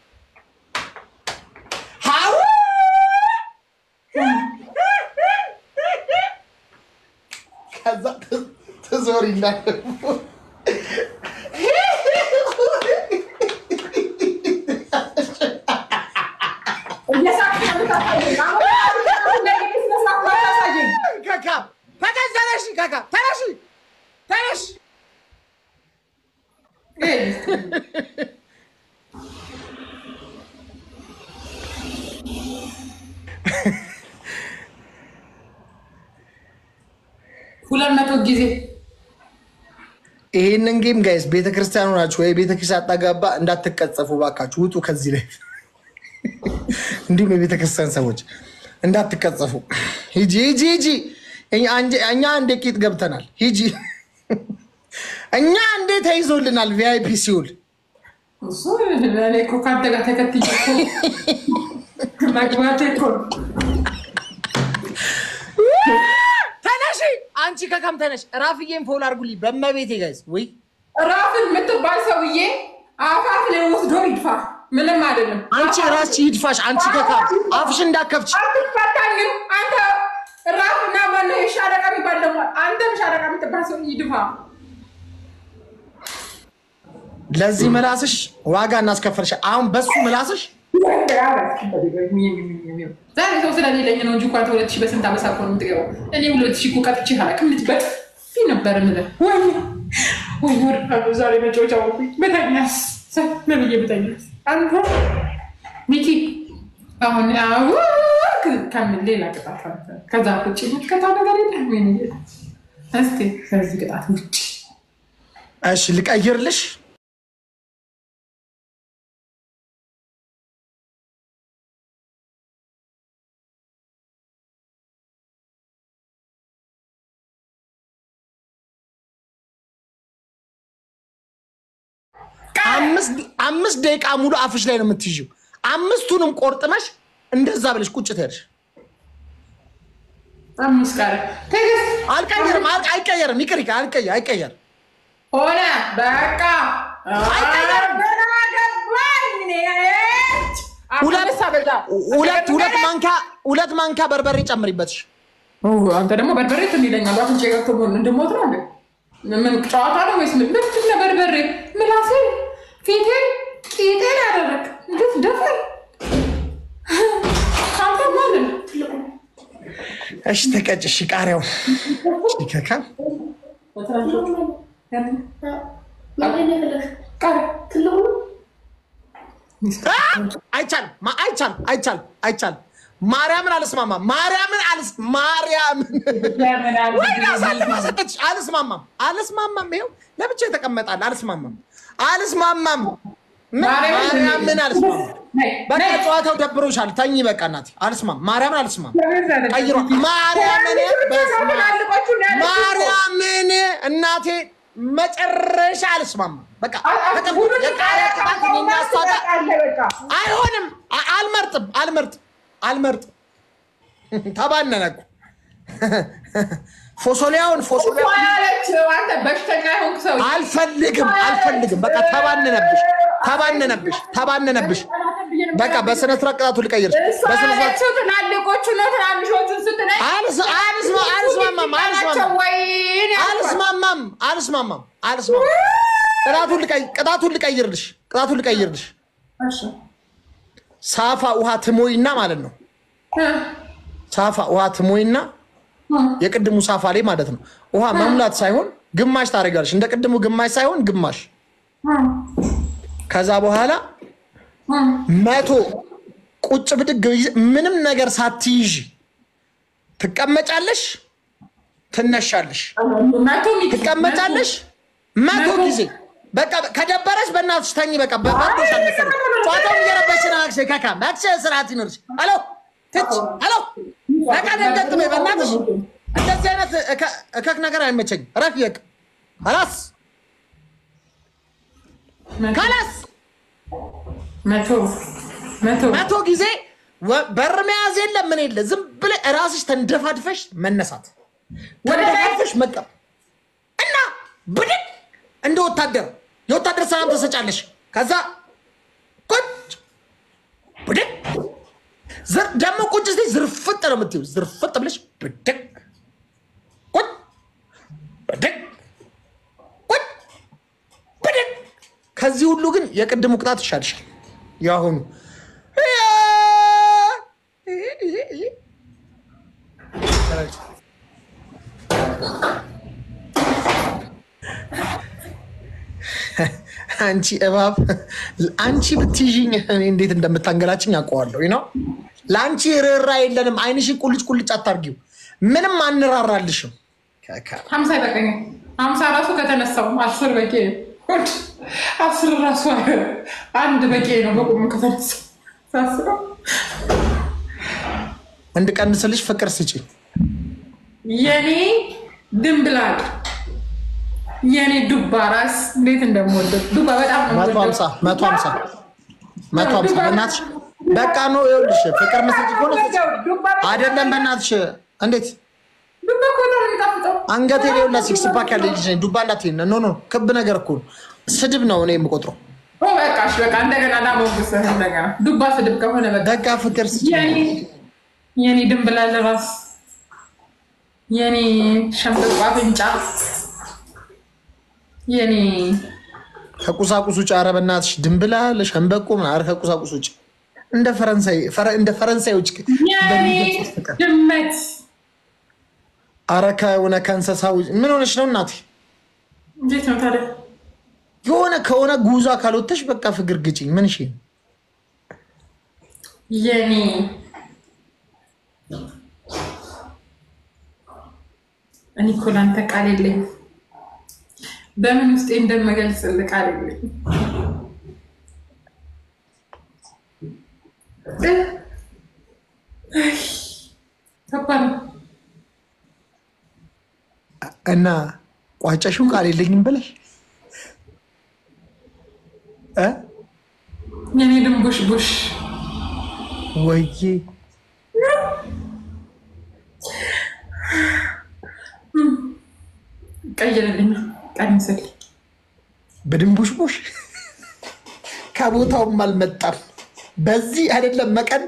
ሀው ከዛ ትዞሪ እንዳለ ካካ ተነሽ ተነሽ። ሁለት መቶ ጊዜ ይህንን ጌም ጋይስ ቤተክርስቲያኑ ናችሁ ወይ ቤተክርስቲያን አጣጋባ እንዳትቀጸፉ ባካችሁ፣ ውጡ ከዚህ ላይ እንዲሁም የቤተክርስቲያን ሰዎች እንዳትቀጸፉ። ሂጂ ሂጂ ሂጂ። እኛ እንደ ቂጥ ገብተናል። ሂጂ እኛ እንዴ ተይዞልናል። ቪአይፒ ሲውል እሱ እኔ እኮ ከአንተ ጋር ተከትዬ እኮ መግባቴ እኮ ተነሺ፣ አንቺ ከከም ተነሽ። ራፍዬን ፎል አድርጉልኝ በመቤቴ ጋይስ። ወይ ራፍን የምትባል ሰውዬ አፋፍ ላይ ወስዶ ይድፋ። ምንም አይደለም። አንቺ ራስሽ ይድፋሽ። አንቺ ከካም አፍሽ እንዳከፍች አትፈታኝም አንተ ራፍና ማነው የሻለቃ የሚባል ደግሞ አንተም ሻለቃ የምትባል ሰው ይድፋ። ለዚህ ምላስሽ ዋጋ እናስከፈልሽ። አሁን በሱ ምላስሽ ዛሬ ሰው ስለሌለኝ ነው እንጂ እኮ አንተ ሁለት ሺህ በስንት አመሳ እኮ ነው የምትገባው። እኔ ሁለት ሺህ እኮ ቀጥቼ አላውቅም። ልጅ በጥፊ ነበር የምልህ። ወይ ወይ ወድቃለሁ ዛሬ መጫወቻ ወኩኝ። በተኛስ ምን ብዬ በተኛስ አንተ ሚኪ አሁን አዎ ከምን ሌላ ቅጣት አንተ ከዛ ውጭ ምትቀጣ ነገር የለም። ምን እስቲ ከዚህ ቅጣት ውጭ እሺ ልቀይርልሽ። አምስት ደቂቃ ሙሉ አፍሽ ላይ ነው የምትይዥው። አምስቱንም ቆርጥመሽ እንደዛ ብለሽ ቁጭ ትሄድሽ። አምስት ቀረ ትዕግስት አልቀየርም፣ አይቀየርም። ይቅር ይቅር፣ አይቀየር አይቀየር ሆነ በቃ አይቀየርም። ሁለት ሁለት ማንኪያ ሁለት ማንኪያ በርበሬ ጨምሪበትሽ። አንተ ደግሞ በርበሬ ትን ይለኛል። አፍንጫ ገብቶ እንድሞት ነው እንዴ? ምን ጨዋታ ነው ወይስ ምን? ምንድን ነው በርበሬ? ምላሴን፣ ፊቴን፣ ቂጤን ያደረግ ግፍ ደፈር አንተ ማለት እሺ ተቀጭሽ ቃሪያው ይከካ አይቻልም፣ አይቻልም፣ አይቻልም፣ አይቻልም። ማርያምን አልስማማም። ማርያምን አልስ ማርያምን ወይ አሳልፋ ሰጠች። አልስማማም፣ አልስማማም። ይኸው ለብቻ የተቀመጣል። አልስማማም፣ አልስማማም። ማርያምን አልስማማም። በቃ ጨዋታው ደብሮሻል። ተኝ በቃ እናቴ። አልስማም፣ ማርያምን አልስማም። ቀይሯ ማርያምን፣ ማርያምን እናቴ መጨረሻ አልስማማም። በቃ የቃሪያ ቅባት የሚያስታጣ አይሆንም። አልመርጥም፣ አልመርጥም አልመርጥም። ተባነነ እኮ ፎሶሊያውን አልፈልግም አልፈልግም። በቃ ተባነነብሽ ተባነነብሽ ተባነነብሽ። በቃ በስነ ስርዓት ቅጣቱ ልቀይርሽ። በስነ ስርዓት ትላልቆቹ ነው ትናንሾቹን ስትለኝ አልስማማም አልስማማም አልስማማም አልስማማም። ቅጣቱን ልቀይርልሽ ቅጣቱን ልቀይርልሽ ሳፋ ውሃ ትሞይና ማለት ነው። ሳፋ ውሃ ትሞይና የቅድሙ ሳፋ ላይ ማለት ነው። ውሃ መሙላት ሳይሆን ግማሽ ታደርጋለሽ። እንደ ቅድሙ ግማሽ ሳይሆን ግማሽ። ከዛ በኋላ መቶ ቁጭ ብድግ ምንም ነገር ሳትይዥ ትቀመጫለሽ፣ ትነሻለሽ፣ ትቀመጫለሽ መቶ ጊዜ በቃ ከደበረሽ በእናትሽ ተኝ። በቃ በባዶሻል መሰለኝ ጨዋታውን እየረበሽ ናክሽ ከካ ማክሽ ስርዓት ይኖርሽ። አሎ ትች አሎ በቃ ደንገጥ በይ በእናትሽ። እንደዚህ አይነት እከክ ነገር አይመቸኝ። ረፍ ይቅ ከላስ ከላስ መቶ ጊዜ በር መያዝ የለ ምን የለ ዝም ብለህ እራስሽ ተንደፋድፈሽ መነሳት ተንደፋድፈሽ መቀብ እና ብድግ እንደ ወታደር የወታደር ሰላም ተሰጫለሽ። ከዛ ቁጭ ብድግ ደግሞ ቁጭ ስ ዝርፍጥ ነው የምትይው። ዝርፍጥ ብለሽ ብድግ ቁጭ ብድግ ቁጭ ብድግ። ከዚህ ሁሉ ግን የቅድሙ ቅጣት ይሻልሻል። የአሁኑ አንቺ እባብ አንቺ ብትይዥኝ እኔ እንዴት እንደምታንገላችኝ አውቀዋለሁ ነው። ለአንቺ ርኅራ የለንም። አይንሽን ቁልጭ ቁልጭ አታርጊው። ምንም አንራራልሽም። ሀምሳ ይበቃኛል። ሀምሳ ራሱ ከተነሳው አስር በቂ ነው። ወድ አስር ራሱ አንድ በቂ ነው። በቁሙ ከተነሳው ሳስበው እንድቀንስልሽ ፍቅር ስጪ። የኔ ድንብላል የኔ ዱባ ራስ እንዴት እንደምወደው ዱባ በጣም ነው መቶ ሀምሳ መቶ ሀምሳ መቶ ሀምሳ በእናትሽ በቃ ነው። ይኸውልሽ ፍቅር መስጭ ከሆነ አይደለም በእናትሽ እንዴት ዱባ እኮ በጣም ነው የሚጣፍጠው። አንገቴ ላይ ሁላ ሲክስ ፓክ ያለ ልጅ ነኝ። ዱባ እንዳትዪ ኖ ኖ፣ ክብ ነገር እኮ ነው። ስድብ ነው እኔ የምቆጥረው። ኦ በቃ እሺ፣ በቃ እንደገና ላሞግስህ እንደገና ዱባ ስድብ ከሆነ በቃ በቃ ፍቅር ስጪ። የኔ የኔ ድንብላል ራስ የኔ ሸምበቆ አፍንጫ የኔ ከቁሳቁስ ውጭ ኧረ በእናትሽ ድንብላል ሸንበቆ ምን ኧረ ከቁሳቁስ ውጭ እንደ ፈረንሳይ እንደ ፈረንሳዮች የኔ ድመት ኧረ ከሆነ ከእንስሳ ውጭ ምን ሆነች ነው እናቴ? እንዴት ነው ታዲያ? የሆነ ከሆነ ጉዞ ካልወተሽ በቃ ፍቅር ግጭኝ። ምን ሽ የኔ እኔ እኮ ላንተ ቃል የለኝም። በምን ውስጤ እንደምገልጽልህ ቃል የለኝም። ከባድ ነው። እና ቋጨሽው ቃል የለኝም ብለሽ እ የኔ ድንቡሽ ቡሽ ወይዬ ቀይርልኝ፣ ቀንስልኝ። በድንቡሽቡሽ ከቦታውም አልመጣም። በዚህ አይደለም መቀን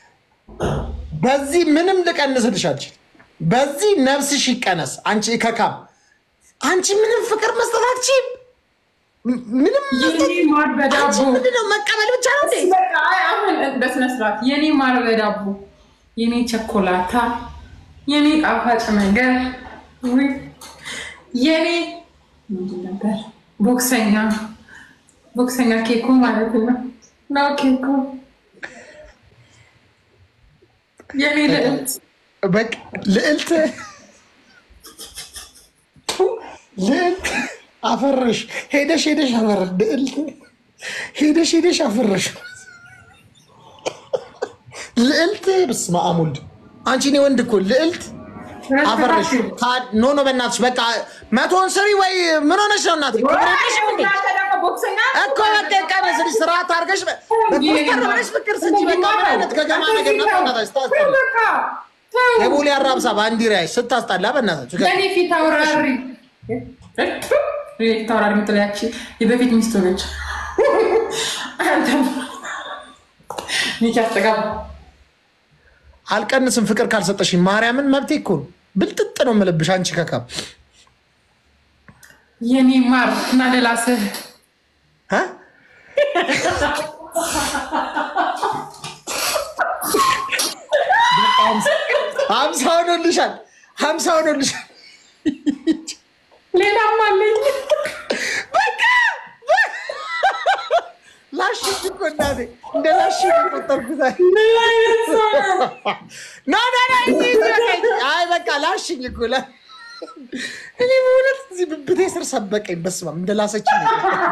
በዚህ ምንም ልቀንስልሽ አልችልም። በዚህ ነፍስሽ ይቀነስ። አንቺ ከካም አንቺ ምንም ፍቅር መስጠት አትችይም። ምንም መስጠት የኔ ማር አንቺ በዳቦ ምንድነው መቀበል ብቻ ነው እንዴ? በቃ አይ፣ አሁን በስነ ስርዓት የኔ ማር በዳቦ የኔ ቸኮላታ የኔ ጣፋጭ ነገር ውይ፣ የኔ ምንድን ነበር ቦክሰኛ ቦክሰኛ ኬኩ ማለት ነው ነው ኬኩ የኔ ልዕልት በቃ ልዕልት ልዕልት አፈረሽ ሄደሽ ሄደሽ አፈረሽ ልዕልት ሄደሽ ሄደሽ አፈረሽ ልዕልት በስመ አብ ወልድ አንቺ እኔ ወንድ እኮ ልዕልት አፈረሽ ኖ ኖ በእናትሽ በቃ መቶን ስሪ ወይ ምን ሆነሽ ነው እናቴ ክብር የለሽም እንዴ ቦክሰኛ እኮ በቃ ቀመስልሽ ስርዓት አድርገሽ በኮስተር ብለሽ ፍቅር ስንጂ በቃ ምን አይነት ገገማ ነገር ነው በእናትሽ ታስጠላ በቃ ተው። የቦሌ አራብሳ ባንዲራ ስታስጣላ በእናታችሁ የኔ ፊት አውራሪ ፊት አውራሪ ምትለያች የበፊት ሚስቱ ነች። ሚኪ አስተጋባ አልቀንስም ፍቅር ካልሰጠሽኝ ማርያምን መብቴ እኮ ነው። ብልጥጥ ነው የምልብሽ አንቺ ከካም የኔ ማር እና ልላስህ እ? ሀምሳ ሆኖልሻል፣ ሀምሳ ሆኖልሻል። ሌላም አለኝ። በቃ ላሽኝ እኮ እናቴ እንደ ላሽኝ የቆጠርኩት ምን አይነት ሰው ነው? ኖ ኖ ኖ እንጂ በቃኝ። አይ በቃ ላሽኝ እኮ ላ እኔ በእውነት እዚህ ብብቴ ስር ሰበቀኝ። በስመ አብ እንደ ላሰችኝ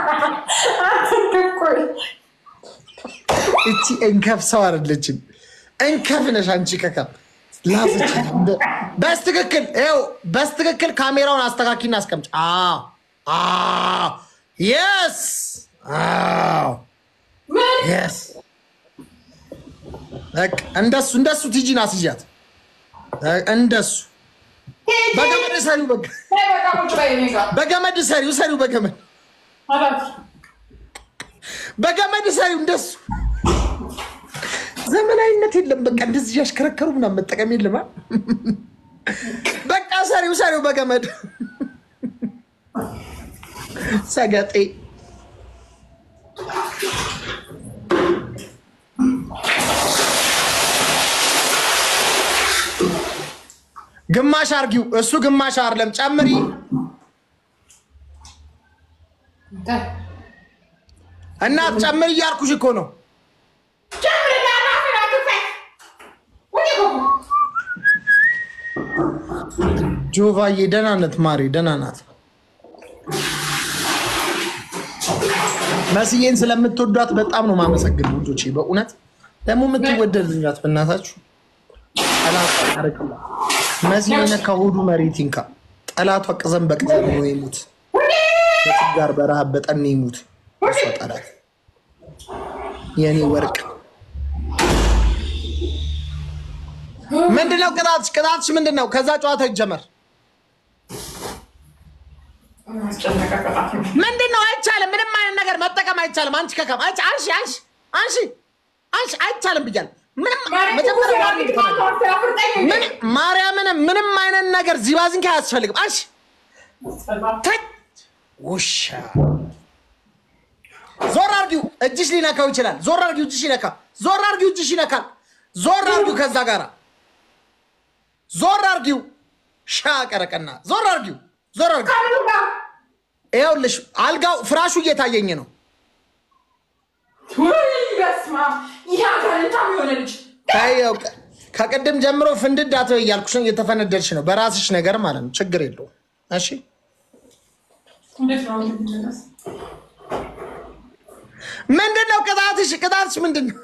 ቆይ እቺ እንከፍ ሰው አይደለችም። እንከፍ ነሽ አንቺ ከካ ላሰችኝ። እንደ- በስትክክል ይኸው በስትክክል ካሜራውን አስተካኪና አስቀምጭ። አዎ አዎ የስ አዎ ምን የስ በቃ እንደሱ እንደሱ ቲጂን አስይዣት እንደሱ በገመድ ሰሪው በቃ በቃ ቁጭ በይ እኔ ጋር በገመድ ሰሪው ሰሪው በገመድ አላት። በገመድ ሰሪው እንደሱ ዘመናዊነት የለም። በቃ እንደዚህ ያሽከረከሩ ምናምን መጠቀም የለም። አ? በቃ ሰሪው ሰሪው በገመድ ሰገጤ ግማሽ አርጊው። እሱ ግማሽ አይደለም ጨምሪ። እናት ጨምር እያልኩሽ እኮ ነው። ጀምርና ራስን አትክፈት። ወደ ጎጎ ጆቫዬ ደህና ናት ማሪ፣ ደህና ናት። መስዬን ስለምትወዷት በጣም ነው ማመሰግን ልጆቼ። በእውነት ደግሞ የምትወደድ ልጅ ናት። በእናታችሁ ጠላት አረቅላ መሲ የነካ ሆዱ መሬት ይንካ። ጠላቷ ቅዘን በቅዘን ሆኖ ይሙት፣ በችጋር በረሃብ በጠኔ ይሙት። እሷ ጠላት የእኔ ወርቅ ምንድነው? ቅጣትሽ ቅጣትሽ ምንድን ነው? ከዛ ጨዋታ ይጀመር። አስጨነቀ ቅጣት ነው። ምንድን ነው? አይቻልም። ምንም አይነት ነገር መጠቀም አይቻልም። አንቺ ከከም አንቺ አንሺ አንሺ አንሺ አንሺ አይቻልም ብያለሁ። ምንም መጀመሪያ ዋርኒንግ ተፈለገ። ምን ማርያምን ምንም አይነት ነገር ዚባዝንኪ አያስፈልግም። አንሺ ተይ ውሻ ዞር አርጊው። እጅሽ ሊነካው ይችላል። ዞር አርጊው። እጅሽ ይነካ። ዞር አርጊው። እጅሽ ይነካል። ዞር አርጊው። ከዛ ጋራ ዞር አርጊው። ሻ ቀረቀና ዞር አርጊው። ዞር አርጊው። ይኸውልሽ አልጋው ፍራሹ እየታየኝ ነው። ታየው ከቅድም ጀምሮ ፍንድድ አትበይ እያልኩሽ ነው። እየተፈነደድሽ ነው በራስሽ ነገር ማለት ነው። ችግር የለውም። እሺ ምንድን ነው ቅጣትሽ? ቅጣትሽ ምንድን ነው?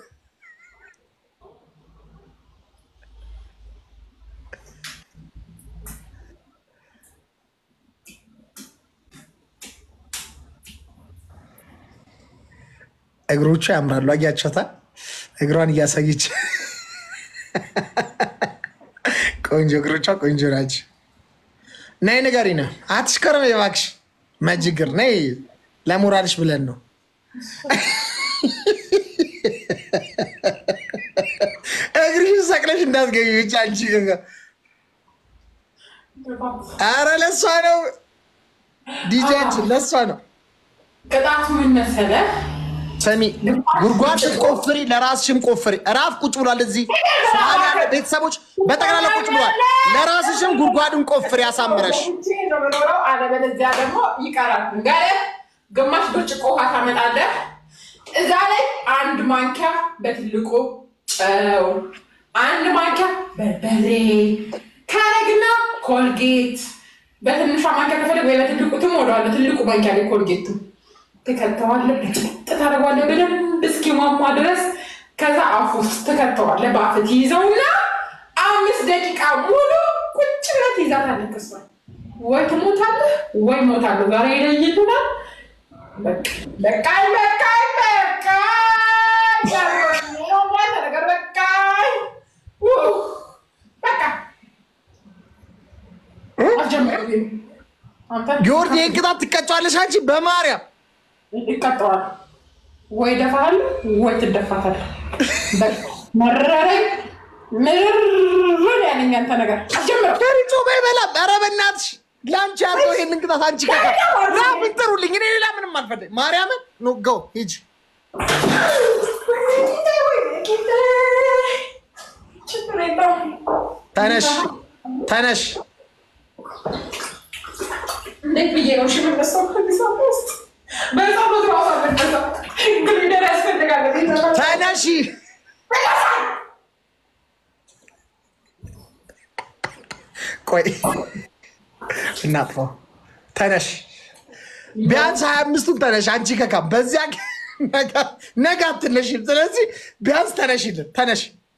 እግሮቹ ያምራሉ። አያቸታ እግሯን እያሳየች ቆንጆ እግሮቿ ቆንጆ ናቸው። ነይ ንገሪና፣ አትሽከረም እባክሽ። መጅግር ነይ፣ ለሞራልሽ ብለን ነው። እግርሽን ሰቅለሽ እንዳትገቢ ብቻ አንቺ። ኧረ ለእሷ ነው ዲጃችን፣ ለእሷ ነው። ቅጣቱ ምን መሰለህ? ሰሚ ጉድጓድ ስትቆፍሪ ለራስሽም ቆፍሪ። ራፍ ቁጭ ብሏል እዚህ ሰዓት ያለ ቤተሰቦች በጠቅላላ ቁጭ ብሏል። ለራስሽም ጉድጓድን ቆፍሪ ያሳምረሽ። ውጪ ነው የምኖረው፣ አለበለዚያ ደግሞ ይቀራል። ጋለ ግማሽ ብርጭቆ ውሃ ታመጣለህ። እዛ ላይ አንድ ማንኪያ በትልቁ ጨው፣ አንድ ማንኪያ በርበሬ ካረግና ኮልጌት በትንሿ ማንኪያ ከፈለግ ወይ በትልቁ ትሞላዋለህ። ትልቁ ማንኪያ ላይ ኮልጌቱ ትከተዋለህ። ጥጥ ታደርገዋለህ በደንብ እስኪሟሟ ድረስ። ከዛ አፍ ውስጥ ትከተዋለህ። በአፍ ትይዘውና አምስት ደቂቃ ሙሉ ቁጭ ብለህ ትይዛታለህ። ክሷል ወይ ትሞታለህ ወይ ሞታለሁ። ዛሬ ይለይልናል። በቃኝ በቃኝ በቃኝ ነገር በቃኝ በቃ አልጀመርኩም። አንተ ጊዮርጊ ይህን ቅጣት ትቀጫዋለሽ አንቺ በማርያም ይቀጠዋል ወይ ደፋል ወይ ትደፋታል። መረረኝ ምርር ያለኝ አንተ ነገር አስጀምረው። ከሪጮ በይበላም ኧረ በእናትሽ ለአንቺ ያለው ይህንን ቅጣት አንቺ ከ ራፍን ጥሩልኝ። እኔ ሌላ ምንም አልፈልግ። ማርያምን ኖ ጎ ሂጂ ችግር የለውም። ተነሽ ተነሽ። እንዴት ብዬ ነው እሺ የምነሳው? ከዚህ ሰዓት ውስጥ በጸሎት ራሱ አልነበረም። ግሪደር ያስፈልጋል። ቤተሰብ ተነሺ ቆይ እናጥፋው። ተነሽ ቢያንስ ሀያ አምስቱን ተነሽ አንቺ ከካም በዚያ ነገ አትነሽም። ስለዚህ ቢያንስ ተነሽልን ተነሽ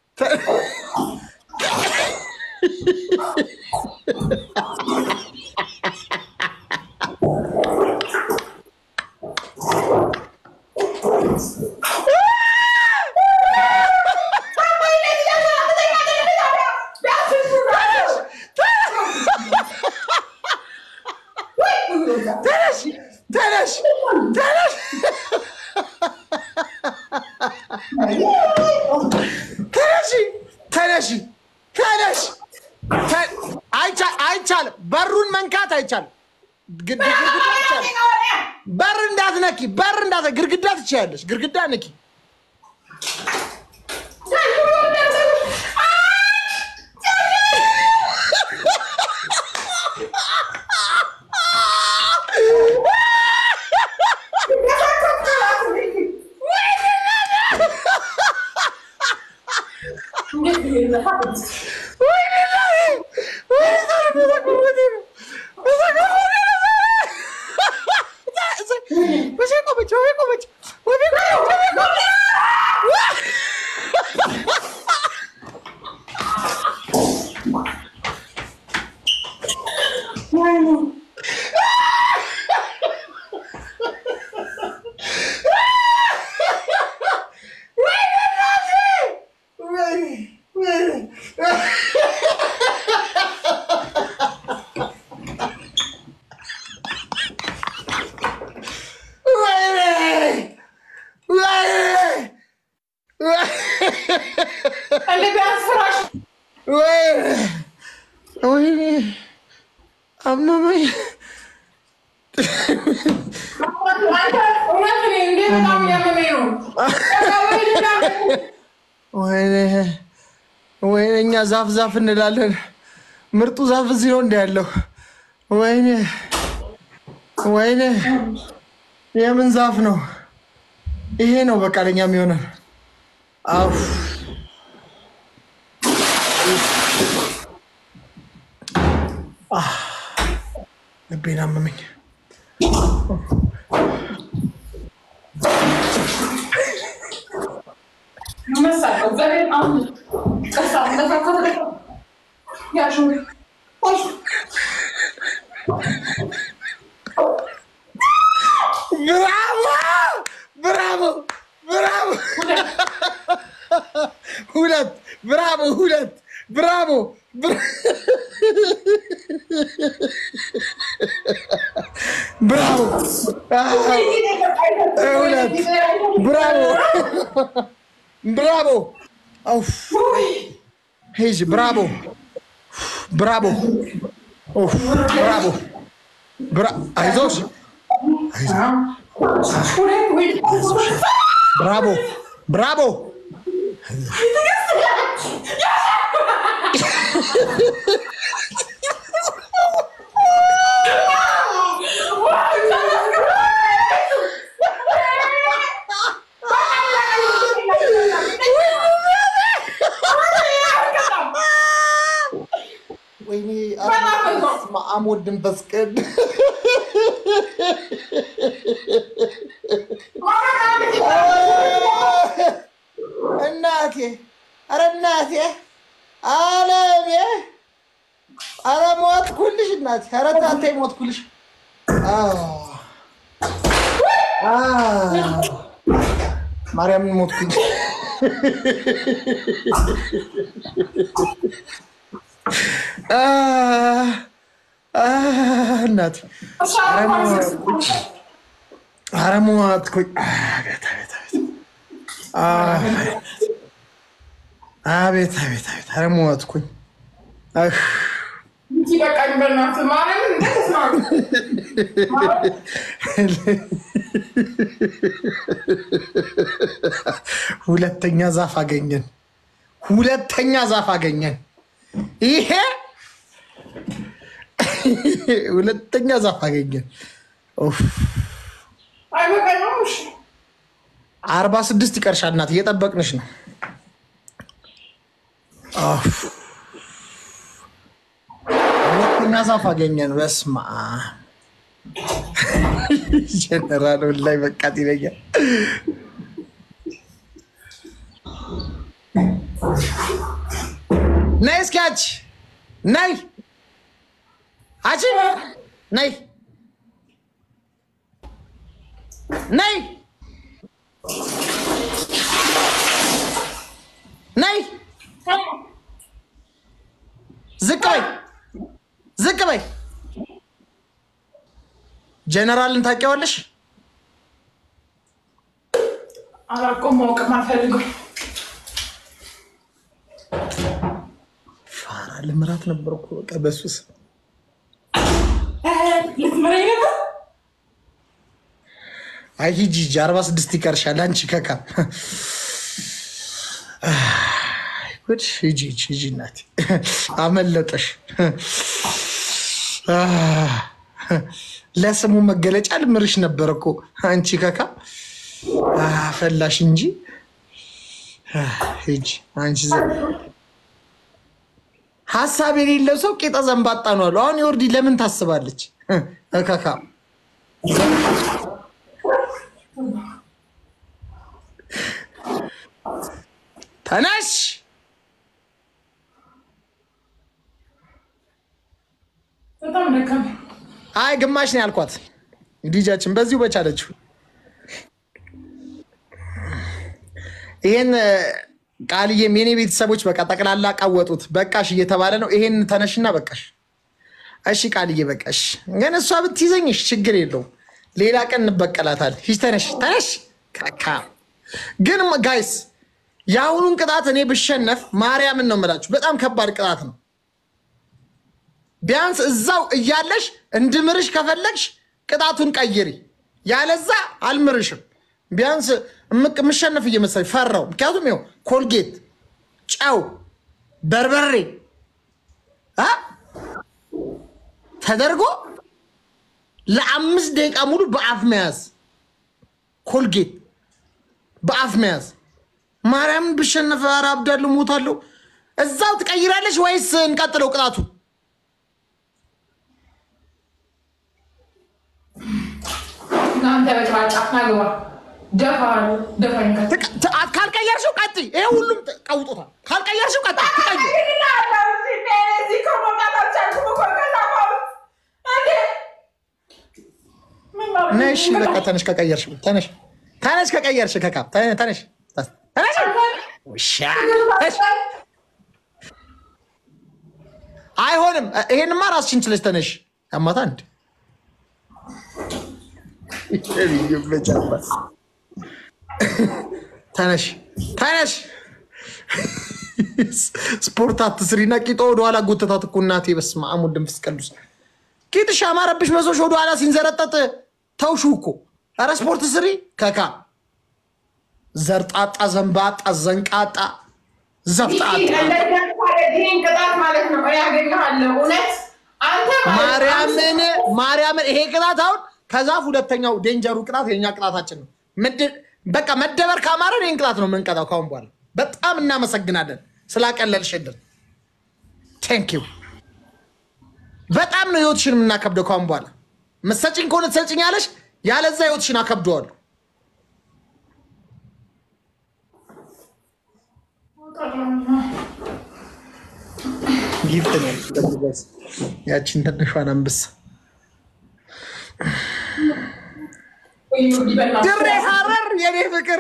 ተነሽ ተነሽ ተነሽ ተነሽ ተነሽ ተነሽ ተ- አይቻ- አይቻልም። በሩን መንካት አይቻልም። ግድ- ግድግዳ አይቻልም። በር እንዳትነኪ፣ በር እንዳት ግድግዳ ትችያለሽ። ግድግዳ ንኪ። እንደ ቢያንስ ፍራሽ ወይኔ አመመኝ። አንተ እውነት እኔ እንዴ በጣም ያመመኝ ነው። ወይኔ ወይኔ፣ እኛ ዛፍ ዛፍ እንላለን። ምርጡ ዛፍ እዚህ ነው እንደ ያለው። ወይኔ ወይኔ፣ የምን ዛፍ ነው ይሄ? ነው በቃ ለኛ የሚሆነን። አፍ ልቤን አመመኝ። መሳቀው እግዚአብሔር አሁን ቀሳ እንደፋከተ ያሹ ብራቮ ብራቮ ብራቮ! ሁለት ብራቮ! ሁለት ብራቮ! ብራቮ! ሁለት ብራቮ! ብራቮ! ኡፍ! ሂጂ ብራቮ! ብራቮ! ኡፍ! ብራቮ! ብራ- አይዞሽ ብራቮ ብራቮ ወይኔ ማአሞድ ድንበስ ቅድ እናቴ ኧረ እናቴ አለሜ ኧረ ሞትኩልሽ እናቴ ኧረ ታቴ ሞትኩልሽ ማርያምን ሞትኩኝ እናቴ ኧረ ሞትኩኝ አቤት አቤት አቤት ኧረ ሞትኩኝ በቃኝ በእናትህ ማርያምን እንደተስማሙ ሁለተኛ ዛፍ አገኘን። ሁለተኛ ዛፍ አገኘን። ይሄ ሁለተኛ ዛፍ አገኘን። ኡፍ! አይበቃኝም። እሺ አርባ ስድስት ይቀርሻል እናት፣ እየጠበቅንሽ ነው። ኡፍ! ሁለተኛ ዛፍ አገኘን። በስመ አብ ጀነራል ላይ በቃት ይለኛል። ነይ እስኪ አንቺ ነይ፣ አንቺ ነይ ነይ ነይ፣ ዝቅ በይ ዝቅ በይ። ጀነራልን ታውቂዋለሽ? አላውቀውም፣ ማወቅም አልፈልግም። ፋራ ልምራት ነበርኩ በቃ በሱ ስም ልትምረኝ ነበር? አይ ሂጂ ሂጂ፣ አርባ ስድስት ይቀርሻል። አንቺ ከካ ጉድ ሂጂ ሂጂ ሂጂ፣ እናቴ አመለጠሽ። ለስሙ መገለጫ ልምርሽ ነበር እኮ አንቺ ከካ ፈላሽ እንጂ ሂጂ አንቺ ዘ ሀሳብ የሌለው ሰው ቄጠ ዘንባጣ ነው አሉ። አሁን የወርዲ ለምን ታስባለች? ከካ ተነሽ በጣም ደከመኝ። አይ ግማሽ ነው ያልኳት ዲጃችን በዚሁ በቻለችው ይሄን ቃልዬም የኔ ቤተሰቦች በቃ ጠቅላላ ቃወጡት። በቃሽ እየተባለ ነው። ይሄን ተነሽና በቃሽ። እሺ ቃልዬ በቃሽ። ግን እሷ ብትይዘኝሽ ችግር የለውም። ሌላ ቀን እንበቀላታል። ሂጅ ተነሽ ተነሽ። ካካ ግን ጋይስ የአሁኑን ቅጣት እኔ ብሸነፍ ማርያምን ነው የምላችሁ፣ በጣም ከባድ ቅጣት ነው። ቢያንስ እዛው እያለሽ እንድምርሽ ከፈለግሽ ቅጣቱን ቀይሪ፣ ያለዛ አልምርሽም። ቢያንስ የምሸነፍ እየመሰለኝ ፈራው። ምክንያቱም ይኸው ኮልጌት፣ ጨው፣ በርበሬ አ ተደርጎ ለአምስት ደቂቃ ሙሉ በአፍ መያዝ፣ ኮልጌት በአፍ መያዝ። ማርያምን ብሸነፍ ኧረ አብዳለሁ፣ ሞታለሁ። እዛው ትቀይራለሽ ወይስ እንቀጥለው ቅጣቱን? እናንተ በጭባጫ ናግባ ደፋ ደፋኝ ካልቀየርሽው ቀጥይ። ይሄ ሁሉም ቀውጦታል። ካልቀየርሽው ቀጥይ። ትቀይር ነሽ በቃ ተነሽ። ከቀየርሽ ተነሽ፣ ተነሽ። ከቀየርሽ ከካም ተነሽ፣ ተነሽ። ውሻ አይሆንም። ይሄንማ ራስሽን ችለሽ ተነሽ። ያማታ እንድ ተነሽ፣ ተነሽ። ስፖርት አትስሪና ቂጦ ወደኋላ ጎተታት እኮ እናቴ። በስመ አብ ወወልድ ወመንፈስ ቅዱስ ቂጥሽ አማረብሽ መሶሽ ወደኋላ ሲንዘረጠጥ ተውሹ እኮ። ኧረ ስፖርት ስሪ ከካ ዘርጣጣ፣ ዘንባጣ፣ ዘንቃጣ፣ ዘፍጣጣ ይህን ቅጣት ማለት ነው ያገኘሃለሁ። እውነት አንተ ማርያምን ማርያምን ይሄ ቅጣት አሁን ከዛፍ ሁለተኛው ዴንጀሩ ቅጣት የኛ ቅጣታችን ነው። በቃ መደበር ካማረን ይህን ቅጣት ነው የምንቀጣው ካሁን በኋላ። በጣም እናመሰግናለን ስላቀለልሽልን። ቴንኪው በጣም ነው ህይወትሽን የምናከብደው ካሁን በኋላ። መሰጭኝ ከሆነ ትሰጭኝ ያለሽ ያለዛ ህይወትሽን አከብደዋለሁ። ጊፍት ነው ያቺን ትንሿን አንበሳ ድሬ ሀረር የኔ ፍቅር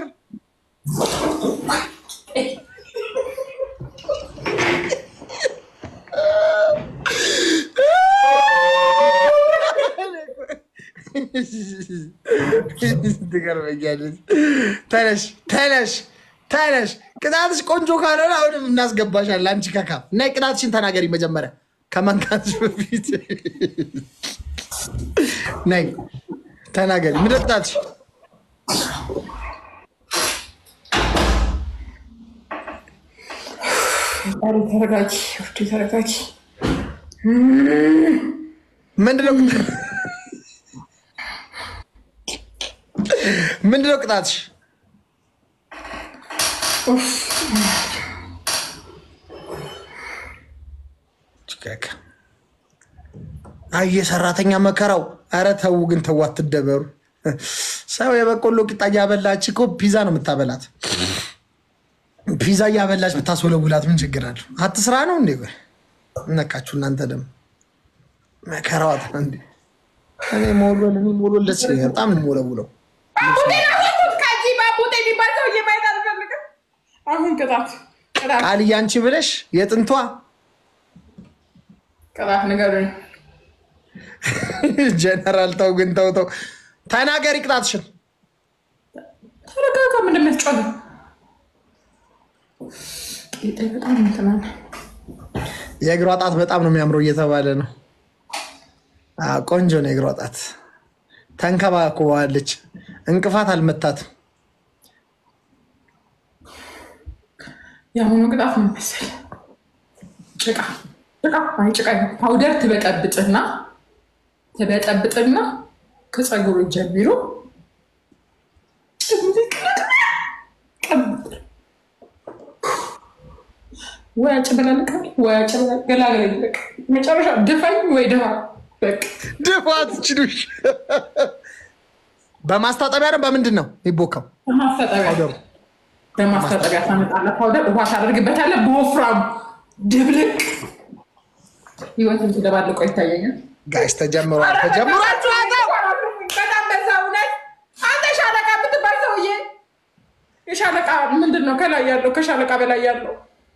ትገርመኛለች። ተነሽ ተነሽ ተነሽ። ቅጣትሽ ቆንጆ ካልሆነ አሁንም እናስገባሻለን። አንቺ ከካ እና ቅጣትሽን ተናገሪ መጀመሪያ ከመንካትሽ በፊት ነይ ተናገሪ። ምንድን ነው ቅጣትሽ? ተረጋጊ፣ ውዴ ተረጋጊ። ምንድን ነው ምንድን ነው ቅጣትሽ? አየ ሰራተኛ መከራው። ኧረ ተው ግን ተው፣ አትደበሩ። ሰው የበቆሎ ቂጣ እያበላች እኮ ፒዛ ነው የምታበላት። ፒዛ እያበላች ብታስወለውላት ምን ችግር አለው? አትስራ ነው እንዴ? ቆይ እነካችሁ እናንተ ደግሞ መከራዋት እንዴ። እኔ መወልወል እኔ መወልወል ደስ ይለኛል። በጣም ነው የምወለውለው። ከዚህ ባቡጤ የሚባል ሰው እየማየት አልፈልግም። አሁን ቅጣት ቅጣት ቃልዬ አንቺ ብለሽ የጥንቷ ቅጣት ንገሩኝ። ጀነራል ተው ግን ተው ተው፣ ተናገሪ ቅጣትሽን። ተረጋጋ። ምንድን ነው የምትጮኸው? ቂጤ በጣም እንትን አለ። የእግሯ ጣት በጣም ነው የሚያምረው እየተባለ ነው። አዎ፣ ቆንጆ ነው የእግሯ ጣት። ተንከባክበዋለች፣ እንቅፋት አልመታትም። የአሁኑ ቅጣት ምን መሰለህ? ጭቃ ጭቃ አይ ጭቃ ይሁን ፓውደር ትበጠብጥና ትበጠብጥና ከፀጉሩ ጀምሮ ወይ አጭበላለቃ ወይ አጭበላለቅ መጨረሻ ድፋኝ ወይ ድሃ በቃ ድፋት ችሉሽ። በማስታጠቢያ ነው በምንድን ነው የሚቦካው? በማስታጠቢያ ፓውደሩ በማስታጠቢያ ታመጣለህ። ፓውደር ውሃ ታደርግበታለህ። በወፍራም ድብልቅ ህይወትን ትደባልቆ ይታየኛል። ጋይስ ተጀምሯል፣ ተጀምሯል ጨዋታው። በጣም በዛ እውነት። አንተ ሻለቃ የምትባል ሰውዬ የሻለቃ ምንድን ነው ከላይ ያለው ከሻለቃ በላይ ያለው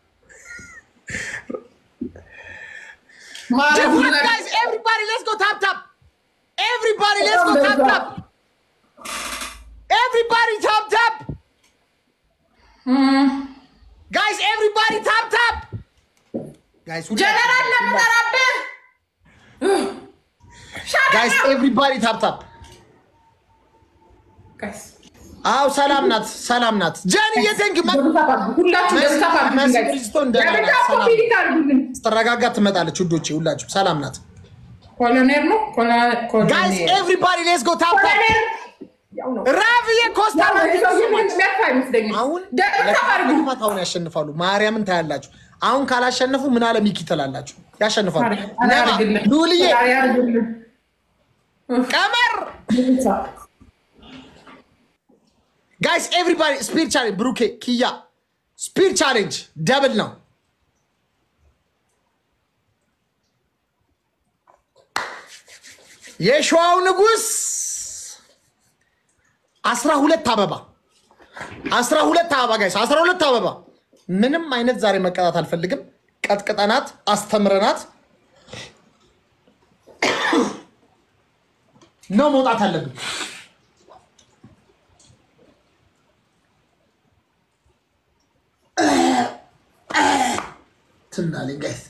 ጀምሯል ጋይስ። ኤቭሪባዲ ሌትስ ጎ ታፕ ታፕ። ኤቭሪባዲ ሌትስ ጎ ታፕ ታፕ። ኤቭሪባዲ ታፕ ታፕ። ጋይስ ኤቭሪባዲ ታፕ ታፕ። ጋይስ ጀነራል ለምጠራብህ ጋይስ ኤቭሪባዲ ታፕ ታፕ። ጋይስ አው ሰላም ናት፣ ሰላም ናት። ጃን እየተንክ ሁላችሁ ደስታ መሲ ብሪጅስቶን ደህና ናት፣ ሰላም አድርጉልን። ስትረጋጋ ትመጣለች። ውዶቼ ሁላችሁ ሰላም ናት። ኮሎኔል ነው ኮሎ- ጋይስ ኮሎኔል ኤቭሪባዲ ሌትስ ጎ ታፕ ታፕ። ኮሎኔል ያው ነው። ራብዬ ኮስታ ያው ነው። ሰውዬ የሚያልፍ አይመስለኝም። አሁን ደስታ አድርጉ። ለክፋት አሁን ያሸንፋሉ። ማርያምን ታያላችሁ። አሁን ካላሸነፉ ምን አለ ሚኪ ትላላችሁ። ያሸንፋሉ። ነባ አያርግልን። ሉልዬ አያርግልን። ቀመር ጋይስ ኤቭሪባዲ ስፒድ ቻሌንጅ ብሩኬ ኪያ ስፒድ ቻሌንጅ ደብል ነው። የሸዋው ንጉስ አስራ ሁለት አበባ አስራ ሁለት አበባ ጋይስ አስራ ሁለት አበባ። ምንም አይነት ዛሬ መቀጣት አልፈልግም። ቀጥቅጠናት አስተምረናት ነው መውጣት አለብን። ትናለኝ ጋይስ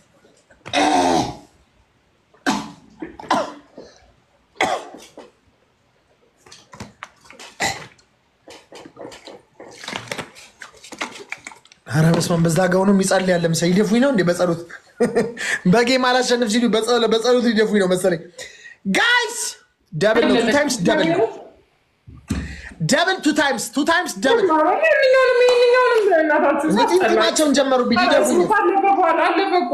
ኧረ በስመ አብ በዛ ጋውኑ የሚጸልይ ያለ መሰለኝ። ይደፉኝ ነው እንዴ በጸሎት በጌም አላሸንፍ ሲሉ በጸ- በጸሎት ይደፉኝ ነው መሰለኝ። ጋይስ ደብል ነው ቱ ታይምስ ደብል ነው ደብል ቱ ታይምስ ቱ ታይምስ ደብል ይህንኛውንም ይህንኛውንም እናታችሁ ጢማቸውን ጀመሩብኝ ሊደፉኝ ነው። አለፈ እኮ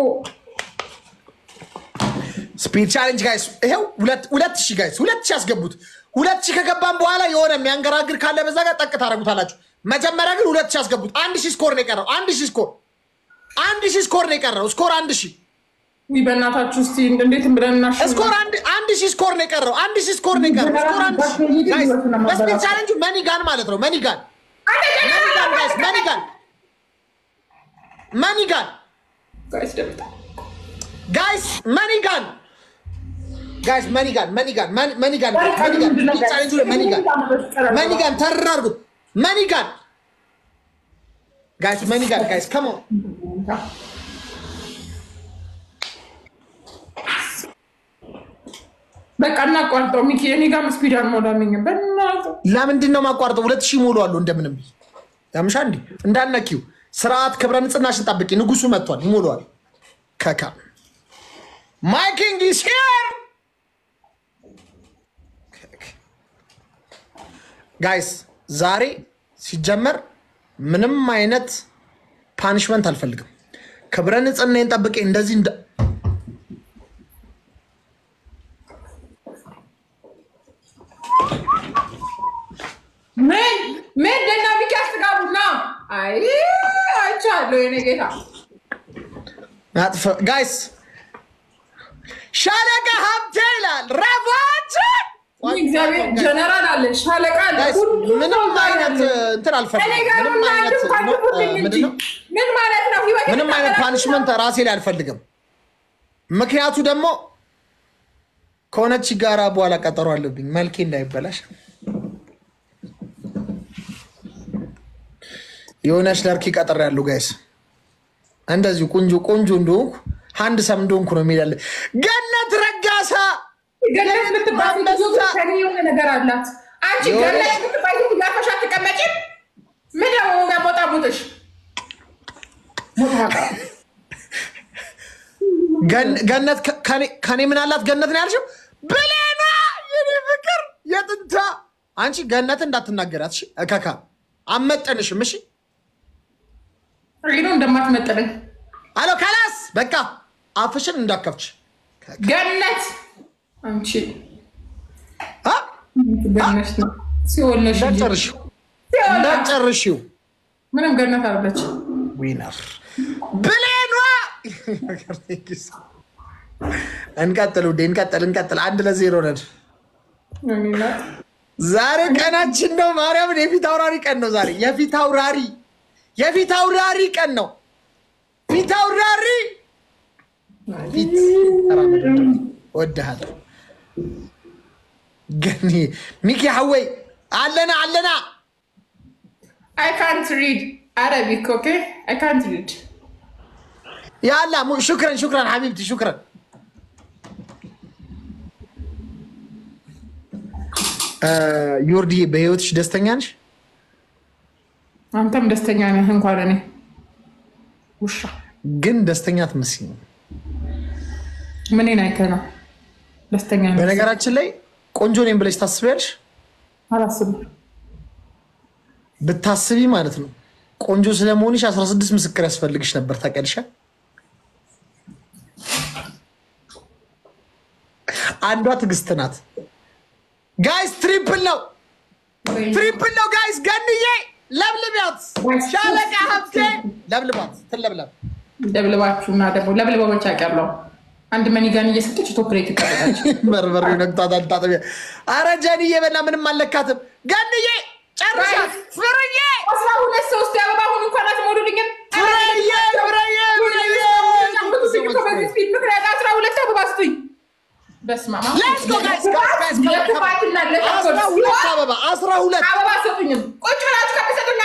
ስፒድ ቻሌንጅ ጋይስ ይሄው ሁለት- ሁለት ሺህ ጋይስ ሁለት ሺህ ያስገቡት። ሁለት ሺህ ከገባን በኋላ የሆነ የሚያንገራግር ካለ በዛ ጋር ጠቅ ታደርጉታላችሁ። መጀመሪያ ግን ሁለት ሺህ ያስገቡት። አንድ ሺህ ስኮር ነው የቀረው። አንድ ሺህ ስኮር አንድ ሺህ ስኮር ነው የቀረው። ስኮር አንድ ሺህ ውይ በእናታችሁ እስኪ እንዴት ብለን እናሸንፍ? ስኮር አንድ አንድ ሺህ ስኮር ነው የቀረው። አንድ ሺህ ስኮር ነው የቀረው። ስኮር አንድ ሺህ ጋይስ በስፒድ ቻሌንጁ መኒጋን ማለት ነው። መኒጋን መኒጋን ጋይስ መኒጋን መኒጋን ጋይስ ደምጣ ጋይስ መኒጋን ጋይስ መኒጋን መኒጋን መኒ- መኒጋን መኒጋን ስፒድ ቻሌንጁ ላይ መኒጋን መኒጋን ተራ አድርጉት። መኒጋን ጋይስ መኒጋን ጋይስ ከሞ በቃ እናቋርጠው። ሚኪ እኔ ጋር ስፒድ አልሞላልኝም። በእናትህ ለምንድን ነው ማቋርጠው? ሁለት ሺህ ሞሉ አሉ እንደምንም ብዬ ያምሻ እንዲ እንዳነኪው ስርዓት ክብረ ንጽህናሽን ጠብቂ። ንጉሱ መጥቷል፣ ይሞለዋል። ከካ ማይኪንግ ኢዝ ሂር ጋይስ። ዛሬ ሲጀመር ምንም አይነት ፓኒሽመንት አልፈልግም። ክብረ ንጽህናዬን ጠብቄ እንደዚህ እንደ ምን ምን ደና ሚኪ አስጋቡና አይ አይቻለሁ የኔ ጌታ አጥፈ ጋይስ ሻለቃ ሀብቴ ይላል ረቫችን እግዚአብሔር ጀነራል አለ ሻለቃ አለ ጋይስ ሁሉም ምንም ሰው አይነት አለ። እንትን እኔ አልፈልግም። ጋር ምንም ምን አይነት አንዱ ካልኩልኝ እንጂ ምንድን ነው? ምን ማለት ነው? ህይወት ምንም አይነት ፓኒሽመንት ራሴ ላይ አልፈልግም። ምክንያቱ ደግሞ ከሆነች ጋራ በኋላ ቀጠሮ አለብኝ መልኬ እንዳይበላሽ የሆነች ለርኪ ቀጠር ያሉ ጋይስ እንደዚሁ ቆንጆ ቆንጆ እንደሆንኩ አንድ ሰም እንደሆንኩ ነው የሚላለ ገነት ረጋሳ ገነት የምትባል ልጅ አንበሳ ከኔ የሆነ ነገር አላት። አንቺ የሆነ- ገነት የምትባል ልጅ ጋፈሻ አትቀመጪም? ምን ደግሞ የሚያሞጣ ሙጥሽ ገን- ገነት ከ- ከኔ- ከኔ ምን አላት? ገነት ነው ያልሽው? ብሌና የኔ ፍቅር የጥንታ አንቺ ገነት እንዳትናገራት እሺ። እከካ አመጠንሽም። እሺ ሪኖ እንደማትመጥነኝ አሎ ከላስ በቃ አፍሽን እንዳከፍች ገነት አንቺ አ? ገነት ነው ሲወለሽ እንጂ። እንዳትጨርሺው ሲወለሽ እንዳትጨርሺው። ምንም ገነት አለች። ዊነር ብሌኗ እንቀጥል ውዴ፣ እንቀጥል እንቀጥል። አንድ ለዜሮ ነን። ዛሬ ቀናችን ነው። ማርያምን የፊት አውራሪ ቀን ነው ዛሬ። የፊት አውራሪ የፊት አውራሪ ቀን ነው። ፊት አውራሪ ፊት ወድሃለሁ። ገኒ ሚኪ ሐወይ አለና አለና አይ ካንት ሪድ አረቢክ ኦኬ አይ ካንት ሪድ ያላ ሙ- ሹክረን ሹክረን ሐቢብቲ ሹክረን እ፣ ዮርዲ በህይወትሽ ደስተኛ ነሽ? አንተም ደስተኛ ነህ እንኳን እኔ ውሻ ግን ደስተኛ አትመስይም። ምኔን አይተህ ነው ደስተኛ ነህ? በነገራችን ላይ ቆንጆ ነኝ ብለሽ ታስቢያለሽ? አላስብም ብታስቢ ማለት ነው ቆንጆ ስለመሆንሽ 16 ምስክር ያስፈልግሽ ነበር። ታውቂያለሽ? አንዷ ትዕግስት ናት። ጋይስ ትሪፕል ነው፣ ትሪፕል ነው ጋይስ። ገንዬ ለብልቢያት፣ ሻለቃ ሀብቴ ለብልባት፣ ትለብለብ። ደብልባችሁ እና ደግሞ ለብልባ ብቻ ቀርለው አንድ መኒጋን እየሰጠች ቶፕሬት ይቀበላች በርበሬ ነግቷታል። ታጠቢያ። አረ ጀንዬ በና ምንም አለካትም። ገንዬ ጨርሻት። ፍርዬ አስራ ሁለት ሶስት የአበባ አሁን እንኳን አትሞሉልኝም ፍርዬ ፍርዬ ፍርዬ ምክንያት አስራ ሁለት አበባ ስጡኝ በስመ አብ Let's go, guys, guys, guys, come on, come on. ለክፋትና አስራ ለተንኮል ሁለት አበባ አስራ ሁለት አበባ ሰጡኝም ቁጭ ብላችሁ ከሚሰጡኝ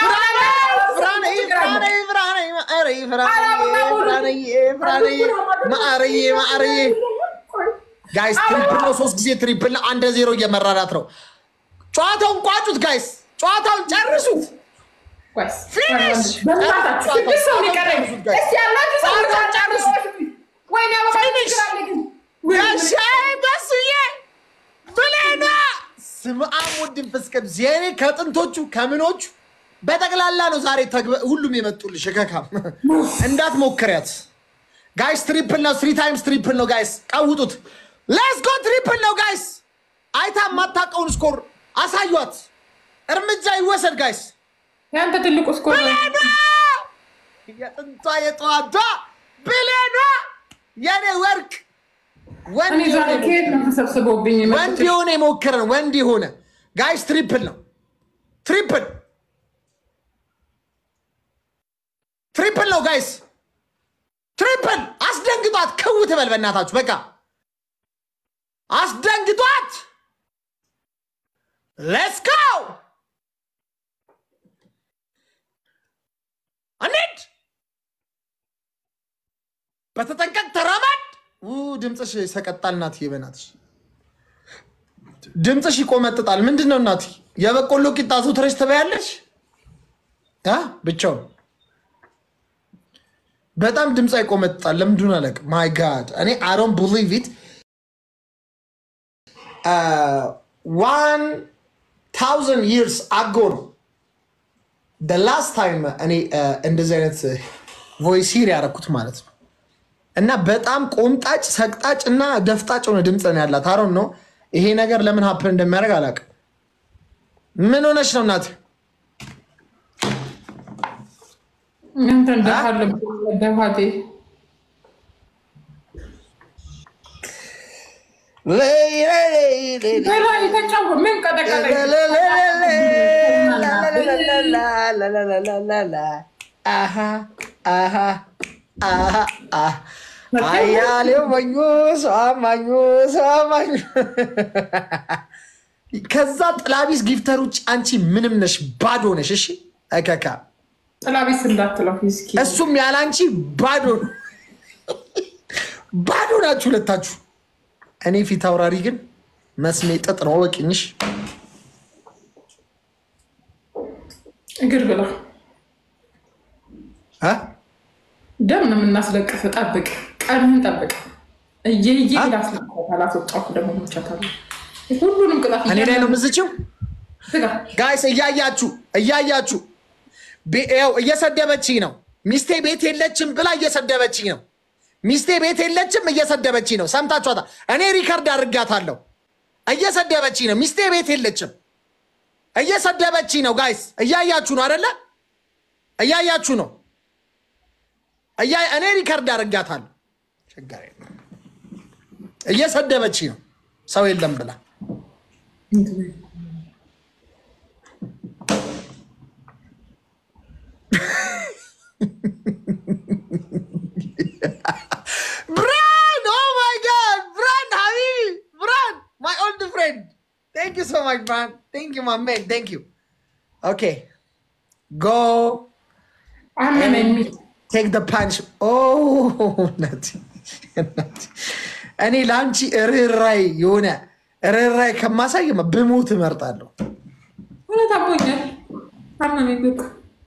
ጋይስ ትሪፕል ነው። ሶስት ጊዜ ትሪፕል ነው። አንድ ዜሮ እየመራናት ነው። ጨዋታውን ቋጩት ጋይስ፣ ጨዋታውን ጨርሱት። Finish! ስድስት ሰው የሚቀረኝ እስኪ ያላችሁ ሰዎች ጨርሱ፣ ጨርሱ። ወይኔ አበባ Finish! ትችላለህ ግን ጋሻይ በሱዬ ብሌና ስም አብ ድንፍስ ቅዱስ የኔ ከጥንቶቹ ከምኖቹ በጠቅላላ ነው ዛሬ ተግበ- ሁሉም የመጡልሽ እከካም እንዳትሞክሪያት ጋይስ። ትሪፕል ነው። ስሪ ታይምስ ትሪፕል ነው ጋይስ። ቀውጡት። ሌትስ ጎ ትሪፕል ነው ጋይስ። አይታ የማታውቀውን ስኮር አሳዩት። እርምጃ ይወሰድ ጋይስ። ያንተ ትልቁ ስኮር ነው። ብሌኗ የጥንቷ የጠዋቷ ብሌኗ የኔ ወርቅ ወንድ እኔ ዛሬ የሆነ ከየት ነው ተሰብስበውብኝ ወንድ የመጡት? የሆነ የሞከረ ነው። ወንድ የሆነ ጋይስ ትሪፕል ነው። ትሪፕል ትሪፕል ነው ጋይስ ትሪፕል። አስደንግጧት፣ ክው ትበል በእናታችሁ። በቃ አስደንግጧት። ሌትስ ጎ እንሂድ። በተጠንቀቅ ተራመድ። ው ድምፅሽ ይሰቀጣል እናትዬ፣ በእናትሽ ድምፅሽ ይቆመጥጣል። ምንድን ነው እናትዬ? የበቆሎ ቂጣ አዘውትረሽ ትበያለሽ? አ ብቻውን በጣም ድምፅ ይቆመጥጣል። ለምንድን አላውቅም። ማይ ጋድ እኔ አይ ዶንት ቢሊቭ ኢት ዋን ታውዘንድ ይርስ አጎ ነው ላስት ታይም እኔ uh, እንደዚህ አይነት ቮይስ ሂር ያደረኩት ማለት ነው። እና በጣም ቆምጣጭ ሰቅጣጭ እና ደፍጣጭ ሆነ ድምፅ ነው ያላት። አሮን ነው ይሄ ነገር ለምን ሀፕን እንደሚያደርግ አላውቅም። ምን ሆነች ነው እናት? እናንተን ደፋለ ደፋቴ በላይ ተጫወ ምን ቀጠቀጠኝ? አያሌው መኙ ሰው አማኙ ሰው አማኙ። ከዛ ጥላቢስ ጊፍተር ውጭ አንቺ ምንም ነሽ፣ ባዶ ነሽ። እሺ እከካ ጥላቢስ እንዳትለው እስኪ እሱም ያለ አንቺ ባዶ ነው። ባዶ ናችሁ ሁለታችሁ። እኔ ፊት አውራሪ ግን መስሜ ጥጥ ነው። ወቂኝሽ እግር ብላ አ? ደም ነው የምናስለቅፍ። ጠብቅ፣ ቀንህን ጠብቅ። እየየ ላስለቅፋል። አስወጣሁ ደግሞ ብቻታለ ሁሉንም ቅጣት እኔ ላይ ነው ምዝችው። ስጋ ጋይስ እያያችሁ እያያችሁ ቤ- ይኸው እየሰደበችኝ ነው። ሚስቴ ቤት የለችም ብላ እየሰደበችኝ ነው። ሚስቴ ቤት የለችም እየሰደበችኝ ነው። ሰምታችኋታ። እኔ ሪከርድ አድርጋታለሁ። እየሰደበችኝ ነው። ሚስቴ ቤት የለችም እየሰደበችኝ ነው። ጋይስ እያያችሁ ነው አደለ? እያያችሁ ነው። እያ- እኔ ሪከርድ አድርጋታለሁ። ችግር የለም። እየሰደበች ነው ሰው የለም ብላ ብራን ኦ ማይ ጋድ ብራን ሀቢቢ ብራን ማይ ኦልድ ፍሬንድ ቴንክ ዩ ሶ ማች ብራን ቴንክ ዩ ማይ ሜን ቴንክ ዩ ኦኬ ጎ አመመኝ። ቴክ ደ ፓንች ኦ እናቴ እናቴ። እኔ ለአንቺ ርኅራይ የሆነ ርኅራይ ከማሳይ ብሞት እመርጣለሁ። እውነት አሞኛል፣ አመመኝ በቃ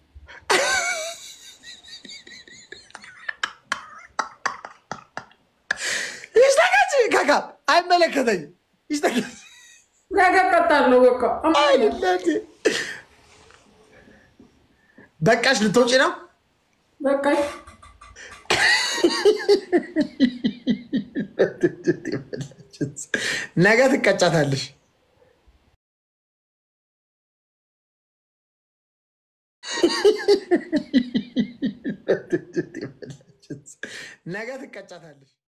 ይሽተከች ካካ አይመለከተኝም። ይሽተከች ያገቀጣለሁ በቃ አሞኛል። አይደለም። በቃሽ፣ ልትወጪ ነው? በቃ ነገ ትቀጫታለሽ። ነገ ትቀጫታለሽ።